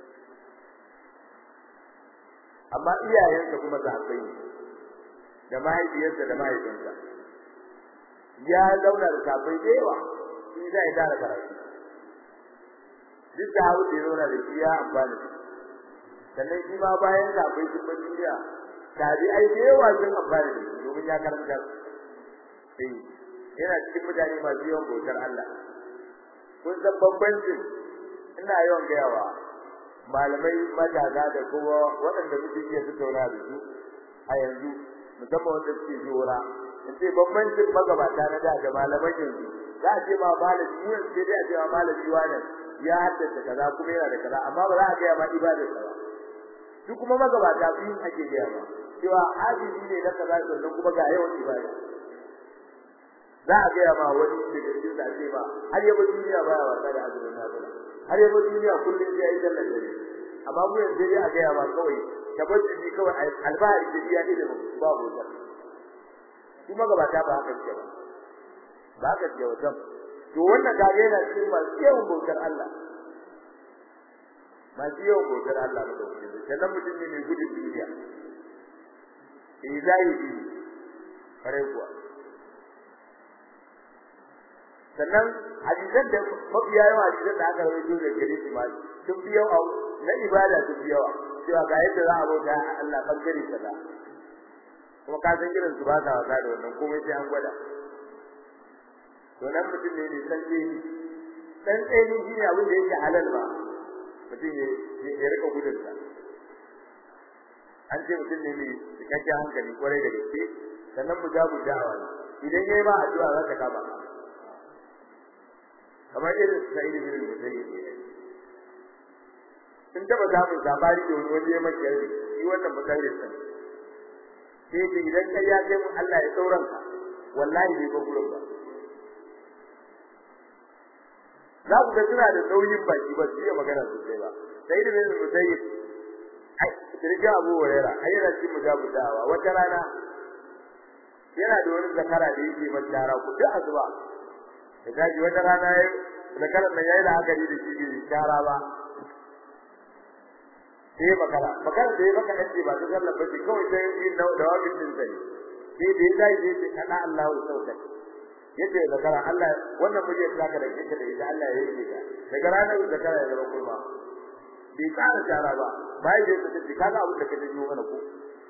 amma iyayensa kuma sahabbai ne da mahaifiyarsa da mahaifinsa ya zauna da sahabbai da yawa shi zai tara karatu duk da hawo da zauna da shi ya amfana da sannan shi ma bayan sahabbai sun bar duniya tabi'ai da yawa sun amfana da shi domin ya karanta sai yana cikin mutane masu yawan bautar Allah kun san bambancin ina yawan gayawa malamai matasa da kuma waɗanda muke iya tattauna da su a yanzu musamman wanda suke jora in ce bambancin magabata na da da malaman yanzu za a ce ma malami mu yanzu sai dai a ce ma malami wannan ya haddace kaza kuma yana da kaza amma ba za a gaya ma ibadar ba su kuma magabata biyu ake gaya ma cewa hadisi ne na kaza sannan kuma ga yawan ibada za a gaya ma wani daga cikin da ce ba har yaba duniya baya wasa da azumin nafila har yaba duniya kullum sai yi sallar dare amma mu yanzu dai a gaya ma kawai tabbaci kawai albahari da iya ilimin ba bota kuma gabata ba haka ce ba ba haka ce wajen to wannan kage yana cikin masu yawan bautar Allah masu yawan bautar Allah da dauke da sannan mutum ne mai gudun duniya eh zai yi kare kuwa sannan hadisan da mafiya yawa hadisan da aka rawaito da gare su ma sun fi yawa na ibada sun fi yawa cewa ga yadda za a bauta Allah bangare kaza kuma ka san irin su ba sa wasa da wannan komai sai an gwada to nan mutum ne ne san ce san ce ni shine abin da yake halal ba mutum ya ya rika gudun sa an ce mutum ne mai cikakken hankali kwarai da gaske sannan mu ja mu jawa idan yayi ma addu'a za ta kama kamar irin sai da irin da yake sun taba samun labari da wani wani ya maka yare shi wannan makarin sa sai ce idan kai ya kai mun Allah ya sauran ka wallahi bai ba gurin ba za ku ga suna da nauyin baki ba su iya magana sosai ba sai da bin musayyib ai kirga Abu Hurairah ai yana cikin mujabu da'awa wata rana yana da wani zakara da yake mata ku duk azuba da gaji wata rana yayi zakaran nan yayi la'akari da shi bai shara ba sai makara makara da maka dace ba duk Allah bace kawai sai yin da wabin din sai sai dai dai dai sai kana Allah ya sauka yace zakara Allah wannan muje zaka da kike da ita Allah ya yi ka daga ranar zakara ya zama kurma bai tsara shara ba bai da su ce kaga abin da kake yi mana ko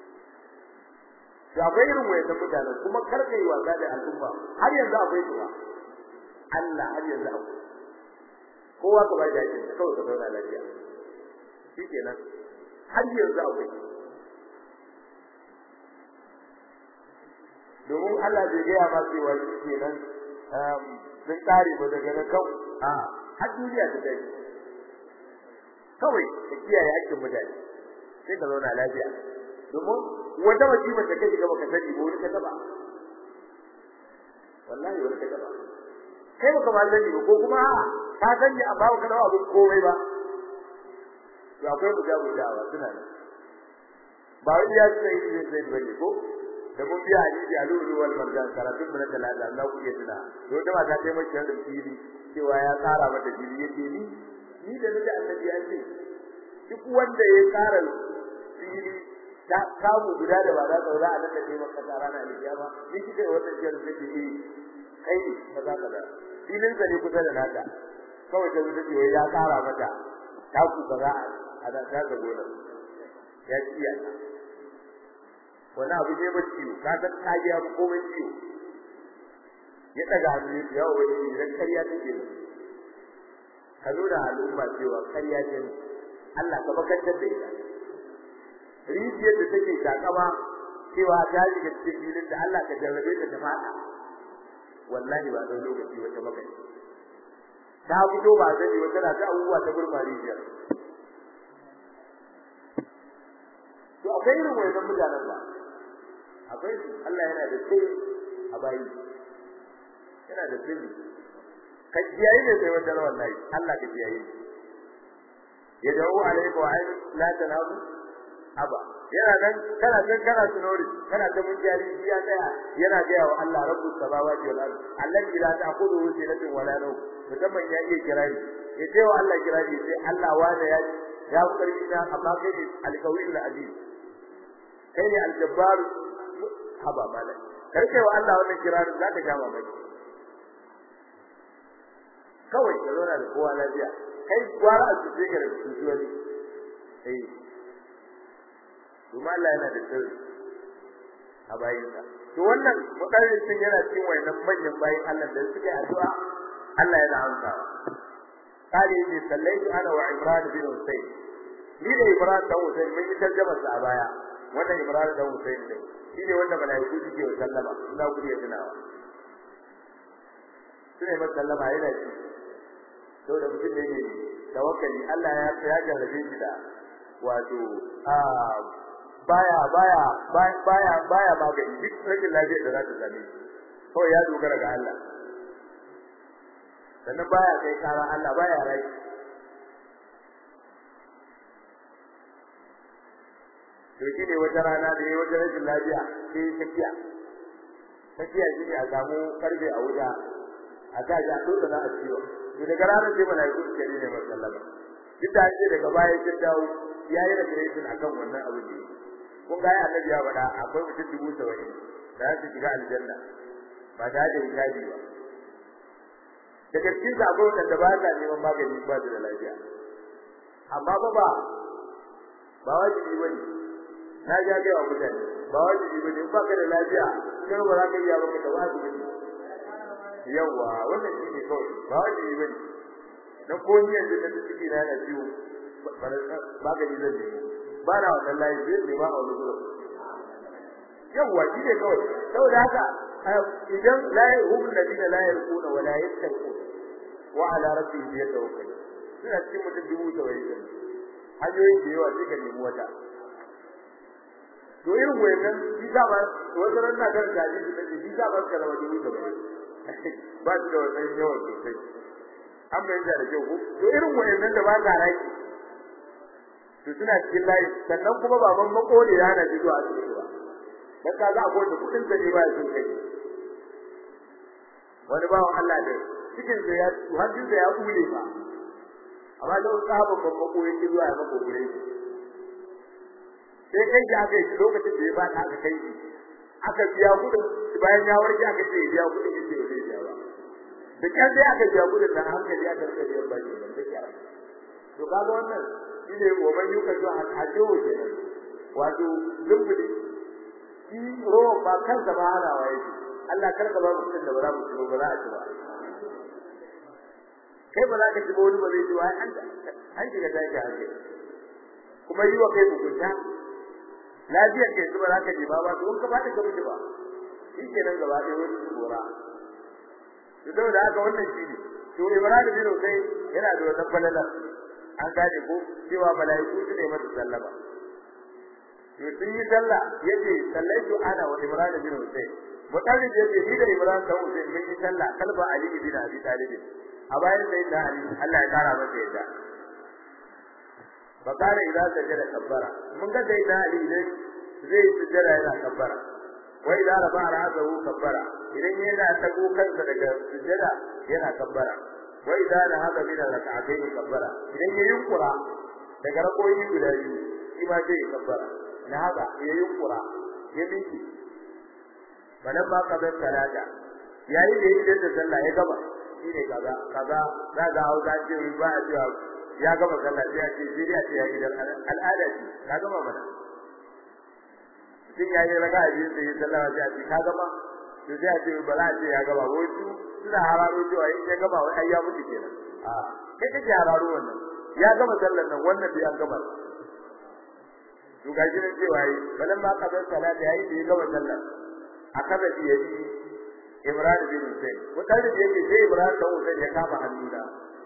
to akwai irin wayan mutane kuma karka yi wasa da al'umma har yanzu akwai tuwa Allah har yanzu akwai kowa ka bai da yake kawai ka zauna lafiya shikenan har yanzu akwai domin Allah bai gaya ma cewa shikenan sun kare ba daga nan kan a har duniya ta dai kawai ka kiyaye hakkin mutane sai ka zauna lafiya domin wata musibar da kake gaba ka sani ba wani ka taba wallahi wani ka taba kai baka ma sani ba ko kuma ka sani a bawo ka dawo abin komai ba to akwai mujabu da'awa suna nan ba wai ya sai ne sai bane ko da mun biya hadisi a lulu wal marjan karatun mun da talata Allah ku iya tuna to da mata ta mai da fili cewa ya tsara mata fili yake ni ni da nake annabi ya ce duk wanda ya tsara fili ta kamu guda da ba za ta za a nan da kai maka tsara na alkiyama ni kike wannan jiyar da ke yi kai kaza kaza filin sa ne kusa da naka kawai ta wuce wai ya tsara mata ta ku kaza a da ta gona ya ciya wani abu ne ba ciwo ka san ka ga komai ciwo ya daga hannu ya wani idan kariya take ka nuna al'umma cewa kariya ce Allah ka bakantar da ita rijiyar da take takama cewa ta shiga cikin filin da Allah ka jarrabe ta ta fada wallahi ba zan lokaci wata magani ta fito ba sani wata na ta abubuwa ta gurma rijiyar to akwai irin wannan mutanen ba akwai su Allah yana da sirri a bayi yana da sirri ka kiyaye ne sai wannan wallahi Allah ka kiyaye ya dawo alaikum wa ayi la tanabu aba yana nan kana nan kana sunori kana ta mun jari ya tsaya yana ga wa Allah rabbus samawati wal ard allazi la ta'khudhuhu sinatun wala nawm musamman ya iya kirari ya ce wa Allah kirari sai Allah wanda ya ya karbi na amma kai ne alqawiyul aziz kai ne aljabbar haba malai karkai wa Allah wannan kirarin zaka ja mamaki kawai ka zauna da kowa lafiya kai gwara a cikin ka da tujuwani eh kuma Allah yana da sirri a bayinsa to wannan mukarrin sun yana cikin wayannan manyan bayin Allah da suka yi addu'a Allah yana amsa kale ne sallaitu ana wa Imran bin Husayn ni da Imran da Husayn mun yi tarjuma sa a baya wannan Imran da Husayn ne shi ne wanda malaiku suke wa sallama ina ku iya tunawa sune masa sallama yana ci to da mutum ne ne tawakkali Allah ya ya jarrabe shi da wato a baya baya baya baya magani duk rashin lafiyar da za ta same shi kawai ya dogara ga Allah sannan baya kai kara Allah baya rai to shi ne wata rana da yayi wata rashin lafiya sai tafiya tafiya shi ne a samu karfe a wuta a sa shi a dole na a ciwo to daga ranar sai malaiku suke ne masallama duk da ake daga baya kin dawo yayi da gare akan wannan abu ne kun ga annabi ya faɗa akwai mutum dubu saba'in da za su shiga aljanna ba ta da hijabi ba daga cikin su akwai wanda ba sa neman magani ba su da lafiya amma ba ba ba wajibi ba ne na ja ga wa mutane ba wajibi ba ne in ba ka da lafiya kai ba za ka iya ba ka wajibi ne yawa wannan shi ne kawai ba wajibi ba ne dan ko ni yanzu da ciki na yana ciwo magani zan nemo ba na wannan layi zai ne ba a wani gurin yawwa shi ne kawai saboda haka idan la hum ladina la yarquna wa la yattaqun wa ala rabbihim yatawakkalun suna cikin mutum dubu saba'in hanyoyin da yawa suka nemi wata to irin wayannan shi za ba wata ran na kan gaji su take shi za ba ka rawa dubu saba'in ba su da wannan yawan sosai an bayyana da kyau ko to irin wayannan da ba ka raki to suna cikin layi sannan kuma baban makole ya na ji zuwa cikin ba dan ka za a gode kudin da ne ba ya sun kai wani bawan Allah da cikin da ya hajjin da ya kule ba amma da wasu sabon babban ko yake zuwa ya mako gure sai kai ya ga shi lokacin da ya ba ta aka kai shi aka biya kudin bayan ya warke aka ce ya biya kudin yake ba zai biya ba da kyan sai aka biya kudin nan hankali aka rika biyan baki da kyara to kaga wannan shine wa man yuka to hajjo kenan wato zumbuli shi ruwa ba kansa ba hana wa yake Allah kar ka ba mu da ba za mu ci ba za a ci ba kai ba za ka ci ba wani ba zai ci ba an an shiga take hake kuma yi wa kai hukunta lafiyar kai su ba za ka ji ba ba to ka ba ta ka mutu ba shi kenan gaba ɗaya wani tsora to saboda haka wannan shi ne to Ibrahim bin Husayn yana da wannan falalar an gane ko cewa malaiku su ne masa sallama to sun yi sallah yace sallaitu ana wa Ibrahim bin Husayn mutane da yace ni da Ibrahim bin Husayn mun yi sallah kalba Ali bin Abi Talib a bayan sai da Ali Allah ya kara masa yadda fakare idan sajada kabbara mun ga sai da Ali ne zai sujjada yana kabbara wa idza rafa ra'sahu kabbara idan yana tago kansa daga sujjada yana kabbara wa idza nahada min rak'atayn kabbara idan ya yunkura daga rakoyi guda biyu shi ma zai kabbara nahada ya yunkura ya miki balan ba kabar salata yayi da yake da sallah ya gaba shine kaza kaza za ga hausa ce ba a cewa ya gaba sallah sai a ce sai a ce ya gidan al'ada ce ka gama mana mutum ya yi raka a biyu sai sallah sai a ce ka gama to sai a ce ba za a ce ya gaba wai su suna hararo cewa in ya gaba wai ai ya mutu kenan a kai kake hararo wannan ya gama sallar nan wannan bai an gama to ga shi ne cewa yi balan ba kabar salata yayi da ya gama sallar akaza da yayi Ibrahim bin Hussein wata da yake sai Ibrahim dan Hussein ya kama hannuna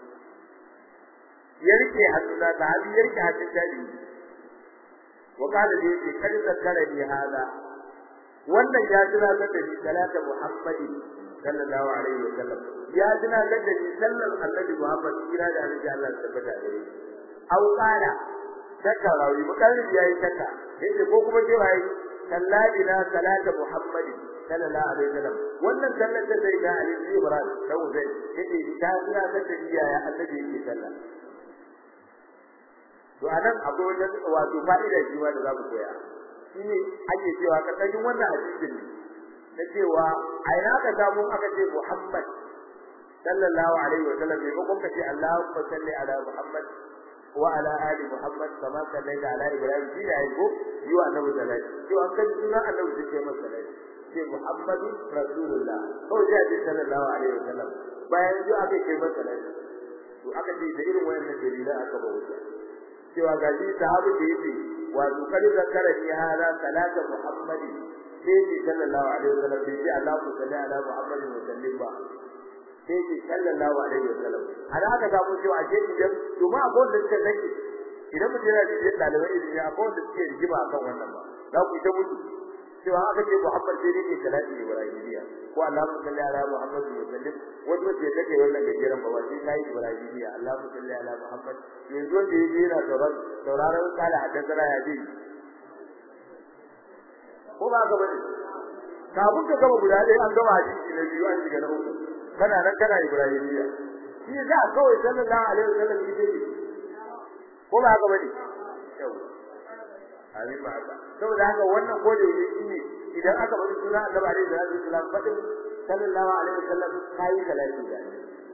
ya rike hannuna da hali ya rike hannun dadi wa kada da yake kar zakara ni hada wannan ya tuna da ni salata Muhammadi sallallahu alaihi wa sallam ya tuna da ni sallar annabi Muhammad kira da annabi Allah tabbata da shi au kana taka rawi mukalli yayi taka yace ko kuma cewa yayi salladina salata Muhammadi sallallahu alaihi wasallam wannan sallar da zai ga Ali bin Ibrahim dan zai yace ta tuna da tafiya ya annabi yake sallah to anan akwai wajen wato fa'ida shi ma da za mu koya shine ake cewa karkashin wannan hadisin ne na cewa a ina ka samu aka ce Muhammad sallallahu alaihi wasallam ne ko kuma ce Allahumma salli ala Muhammad wa ala ali Muhammad kama sallaita ala Ibrahim shi da aiko yi wa annabi sallallahu to an kan suna annabi sai masa sallallahu ce Muhammadu Rasulullah ko sai ce sallallahu alaihi wasallam bayan ji aka kai masa sallallahu to aka ce da irin wayannan dalilan aka ba wuce cewa ga shi sahabi da yake wato kar zakara ni hada salata Muhammadi sai ce sallallahu alaihi wasallam bai ce Allahu salli ala Muhammadin wa sallim ba sai ce sallallahu alaihi wasallam ana aka samu cewa a cikin idan to ma abun da suka sake idan mutum yana da dalibai ilimi akwai wanda suke rigima akan wannan ba za ku ta mutu cewa aka ce Muhammad sai ne salati Ibrahimiya ko Allahu salli ala Muhammad wa sallim wanda ce take wannan gajeren ba wai sai Ibrahimiya Allahu salli ala Muhammad yanzu wanda yake yana sauraron sauraron kala hadda ya ji ko ba ga bane kafin ka gama guda ɗaya an gama hadisi na biyu an shiga na uku kana nan kana Ibrahimiya shi za kawai sallallahu alaihi wasallam yake ko ba ga bane yau amin ba haka saboda haka wannan gode ne shine idan aka bari suna Annabi alaihi salatu wasallam fadin sallallahu alaihi wasallam kai salati da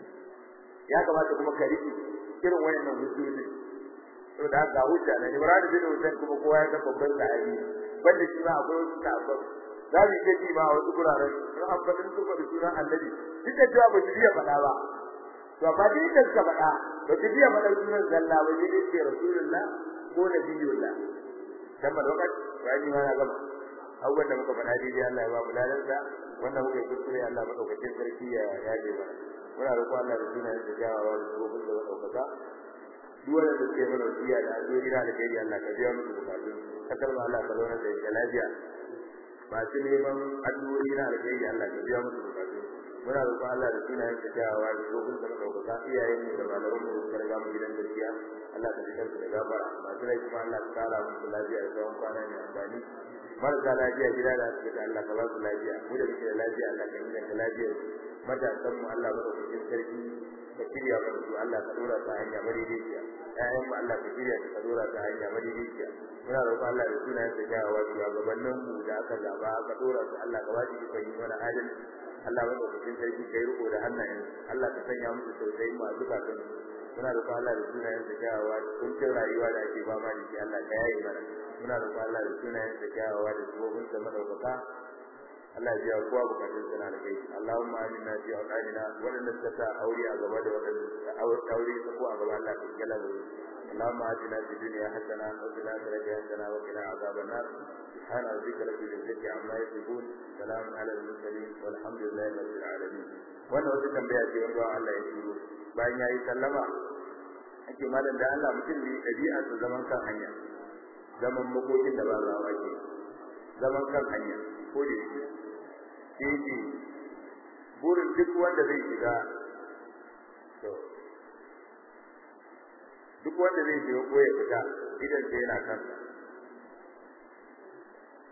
ya kamata kuma ka riki irin wayannan hujjoji saboda haka hujja ne Ibrahim bin Hussein kuma kowa ya ga babban sahabi banda shi ma akwai wasu sahabbai za mu je ji ma wasu guraren in an fadin su da sunan Annabi duk da cewa ba su iya faɗa ba to amma duk da suka faɗa ba su iya faɗa sunan sallah ba sai dai Rasulullah ko Nabiyullah dan ba lokaci bayani ma na gaba abubuwan da muka faɗa daidai Allah ya ba mu lalansa wannan muka kuskure Allah madaukakin sarki ya yaje mana muna roƙo Allah da sunayen da jawawa da gobin da madaukaka duk wanda da suke mana wasiya da addu'o'i da alheri Allah ka biya musu bukatun kasar ma Allah ka zauna da ita lafiya masu neman addu'o'i na alheri Allah ka biya musu bukatun muna roƙo Allah da sunayen da jawawa da gobin da madaukaka iyayen mu da malaman mu da suka riga mu gidan gaskiya Allah ka fitar da gafara masu rai kuma Allah ka kara musu lafiya da tsawon kwana mai amfani marasa lafiya gida da asibiti Allah ka ba su lafiya mu da muke da lafiya Allah ka inganta lafiyar matasan mu Allah ba da cikin sarki ka shirya mana su Allah ka dora ta hanya madaidaiciya ƴaƴan mu Allah ka shirya ka dora ta hanya madaidaiciya muna roƙon Allah da sunayen sa jawawa su gabanin mu da aka zaba aka dora su Allah ka ba shi ikon yi mana adalci Allah ba da cikin sarki kai riko da hannayen Allah ka sanya musu tausayi mu a zukatan muna roƙon Allah da sunayen sa kyawawa kuncin rayuwa da ake fama da shi Allah ka yaye mana muna roƙon Allah da sunayen sa kyawawa da sabobin sa madaukaka Allah ya biya kowa bukatun sa na kai Allahumma aminna fi awqatina wadanda suka sa aure a gaba da wadanda suka aure su ko a gaba Allah ka kala da اللهم آتنا في الدنيا حسنة وفي الآخرة حسنة وقنا عذاب النار سبحان ربك رب العزة عما يصفون سلام على المرسلين والحمد لله رب العالمين wannan wata tambaya ce wanda Allah ya turo bayan yayi sallama ake malam da Allah mutum ne dabi'a su zaman kan hanya zaman makokin da ba za a ke zaman kan hanya ko da shi shi burin duk wanda zai shiga to duk wanda zai shiga ko ya fita idan sai yana kansa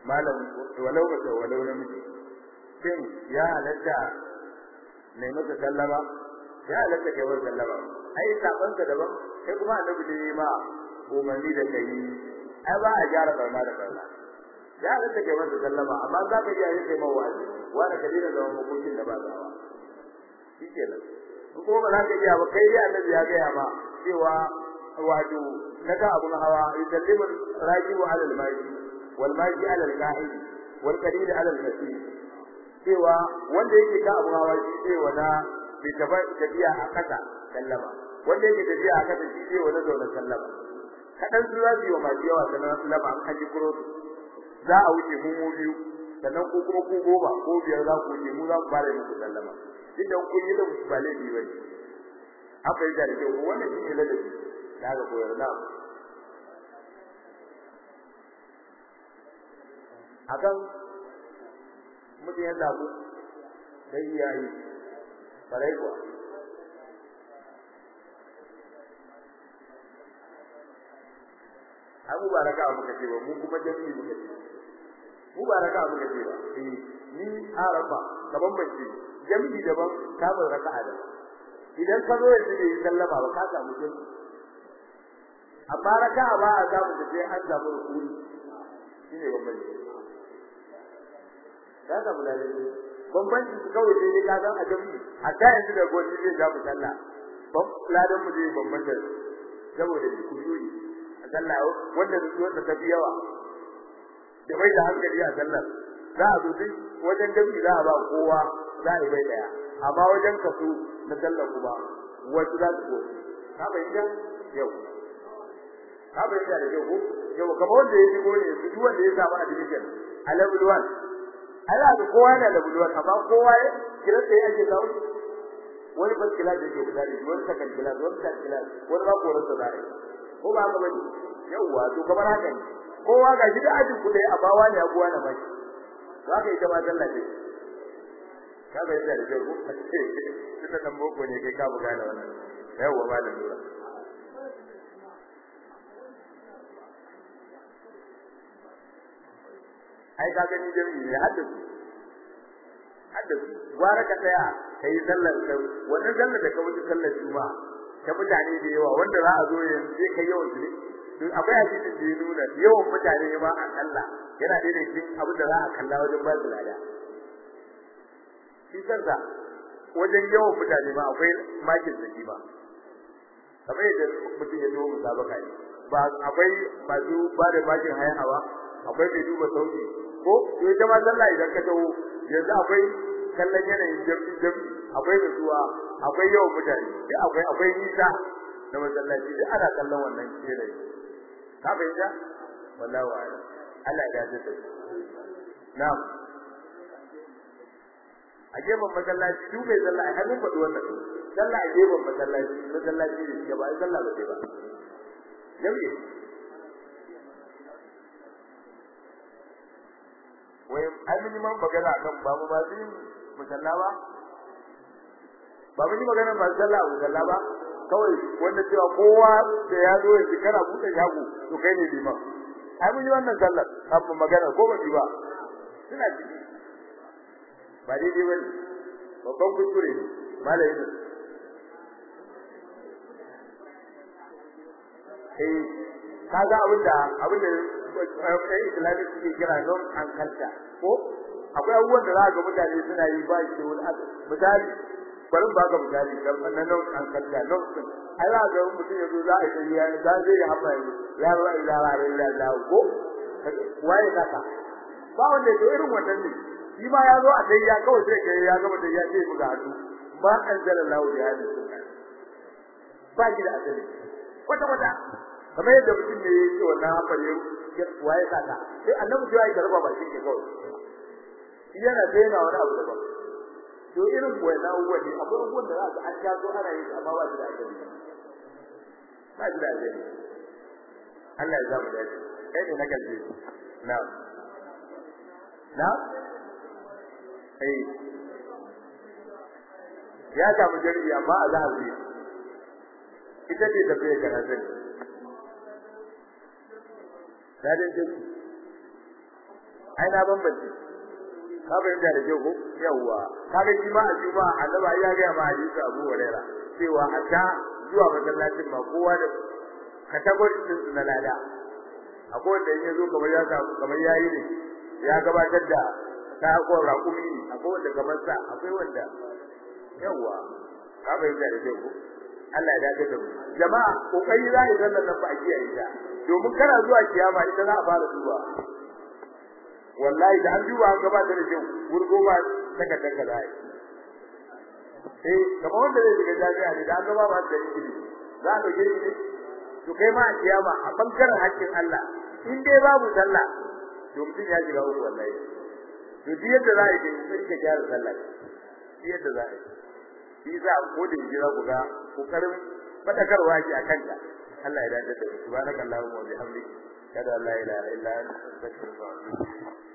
malam walau ba walau namiji shin ya halatta ne maka sallama ya halatta kai wa sallama ai saban ka daban kai kuma annabi da ma umarni da kai ai ba a gyara barna da barna ya halatta kai masa sallama amma za ka iya yin kai mawazi wanda ka dina zaman hukuncin da ba zawa shikenan ko ba za ka iya ba kai dai annabi ya ga ma cewa wato naga abun hawa yusallimu rajibu ala al-maji wal maji ala al-qa'id wal qalil ala al-masir cewa wanda yake ka abun hawa shi ce wala bi taba tafiya a kasa sallama wanda yake tafiya a kasa shi ce wala zauna sallama kadan su zasu yi wa maji yawa sanan sallama an kaji kuro za a wuce mu mu biyu sannan ko kuma ku goma ko biyar za ku wuce mu za ku fara muku sallama duk da kun yi da ba laifi ba ne haka yi da kyau wannan shi ne ladabi da aka koyar na akan mutum ya zabu sai ya yi farai kuwa abu ba raka muka ce ba mu kuma jami'i muka ce mu ba raka muka ce ba eh ni arafa kaman bace jami'i daban kamar raka'a daban idan ka zo yanzu da sallama ba ka samu jami'i amma raka'a ba a samu da sai an samu rukuni shine bambanci ka samu lalle bambanci su kawai sai ka san a jami'i hatta yanzu da gobe zai ga musalla bam ladan mu zai bambanta saboda kujuri a sallah wanda zuwa ta tafi yawa da bai da hankali a sallar za a zo duk wajen jami'i za a ba kowa za a yi bai daya amma wajen kaso na sallar kuma wasu za su gobe ka bayyana yau ka bayyana da yau yau kamar wanda ya shigo ne su duk wanda ya samu admission a level 1 Allah da kowa yana level 1 amma kowa ya kira sai ake kawo wani ba kila da yake guda ne wani sakan kila wani sakan kila wani ba koran sa zai ko ba ka bane yawa to kamar haka ne kowa ga shi da ajin ku dai amma wani ya kowa na mai za ka yi ta ma sallah ce ka bai da da ko tunda dan boko ne kai ka buga da wannan yawa malam lura ai ka gani jami'i ne haddasu haddasu gwara ka tsaya kai sallar ka wannan sallar da ka wuce sallar juma'a ta mutane da yawa wanda za a zo yanzu sai kai yawan su to akwai hadisin da ya nuna yawan mutane ma a Allah yana da cikin abin da za a kalla wajen ba su lada shi kansa wajen yawan mutane ma akwai makin da ba kamar yadda mutum ya zo musabaka ne ba akwai masu ba da makin hayan hawa akwai mai duba sauki ko to ita ma sallah idan ka tawo yanzu akwai kallon yanayin jami'i jami'i akwai nutsuwa akwai yawan mutane duk akwai akwai nisa da masallaci duk ana kallon wannan yanayi ka fahimta wallahi wa Allah ya dace na'am a gefen masallaci duk mai sallah ai mun faɗi wannan sallah a gefen masallaci masallaci ne gaba ai sallah ba sai ba jami'i wai ai mun yi man magana kan ba mu ba su yin musalla ba ba mun yi magana ba sallah a musalla ba kawai wanda cewa kowa da ya zo ya kana buɗe shago to kai ne liman ai mun yi wannan sallar kafin magana ko ba ba suna ciki ba daidai ba ne babban kuskure ne malamin eh kaga abinda abinda ɗan islamic suke kira non an kalta ko akwai abubuwan da za ga mutane suna yi ba shi wani misali bari ba ga misali dan wannan non an kalta non din ai za ga mutum ya zo za a yi ya za zai yi haɓa ya la ilaha illallah ko waye kaka ba wanda ya irin wannan ne shi ma ya zo a dai ya kawai sai kai ya gama da ya ce buga hannu ba anzalallahu bi hadhihi sunna ba shi da asali kwata kwata kamar yadda mutum ne ya ce wannan hafar ya waye kaka sai annabi ya yi garba ba shi ke kawai shi yana daina wani abu daban to irin wannan abubuwan ne akwai abubuwan da za ka an jazo ana yi amma ba shi da asali ba shi da asali Allah ya zama dace kai ne na kalbi na na eh ya samu jami'i amma a zahabi ita ce tafiya karatun dadin jami'i ai na bambance ka fahimta da kyau ko yawwa kaga shi ma a juma annabi ya ga ma hadisi Abu Hurairah cewa hatta zuwa masallacin ma kowa da kategori din su na lada akwai wanda in yazo kamar ya samu kamar yayi ne ya gabatar da ta ko raƙumi ne akwai wanda kamar sa akwai wanda yawwa ka fahimta da kyau ko Allah ya dace da mu jama'a kokari za ni zanna nan ba a kiyaye ta domin kana zuwa kiyama ita za a fara duba wallahi da an duba an gabatar da kyau gurgo ba saka taka zai eh kamar wanda zai shiga jami'a ne da an gaba ba da ilimi za a dauke shi ne to kai ma a kiyama a bangaren hakkin Allah in dai babu sallah to mutum ya shiga uku wallahi to duk yadda za a yi sai ka gyara sallah duk yadda za a yi shi za a kodin jira ku ga kokarin fadakarwa ki akan ta Allah ya dace da subhanakallahumma wa bihamdika kada la ilaha illa anta astaghfiruka wa atubu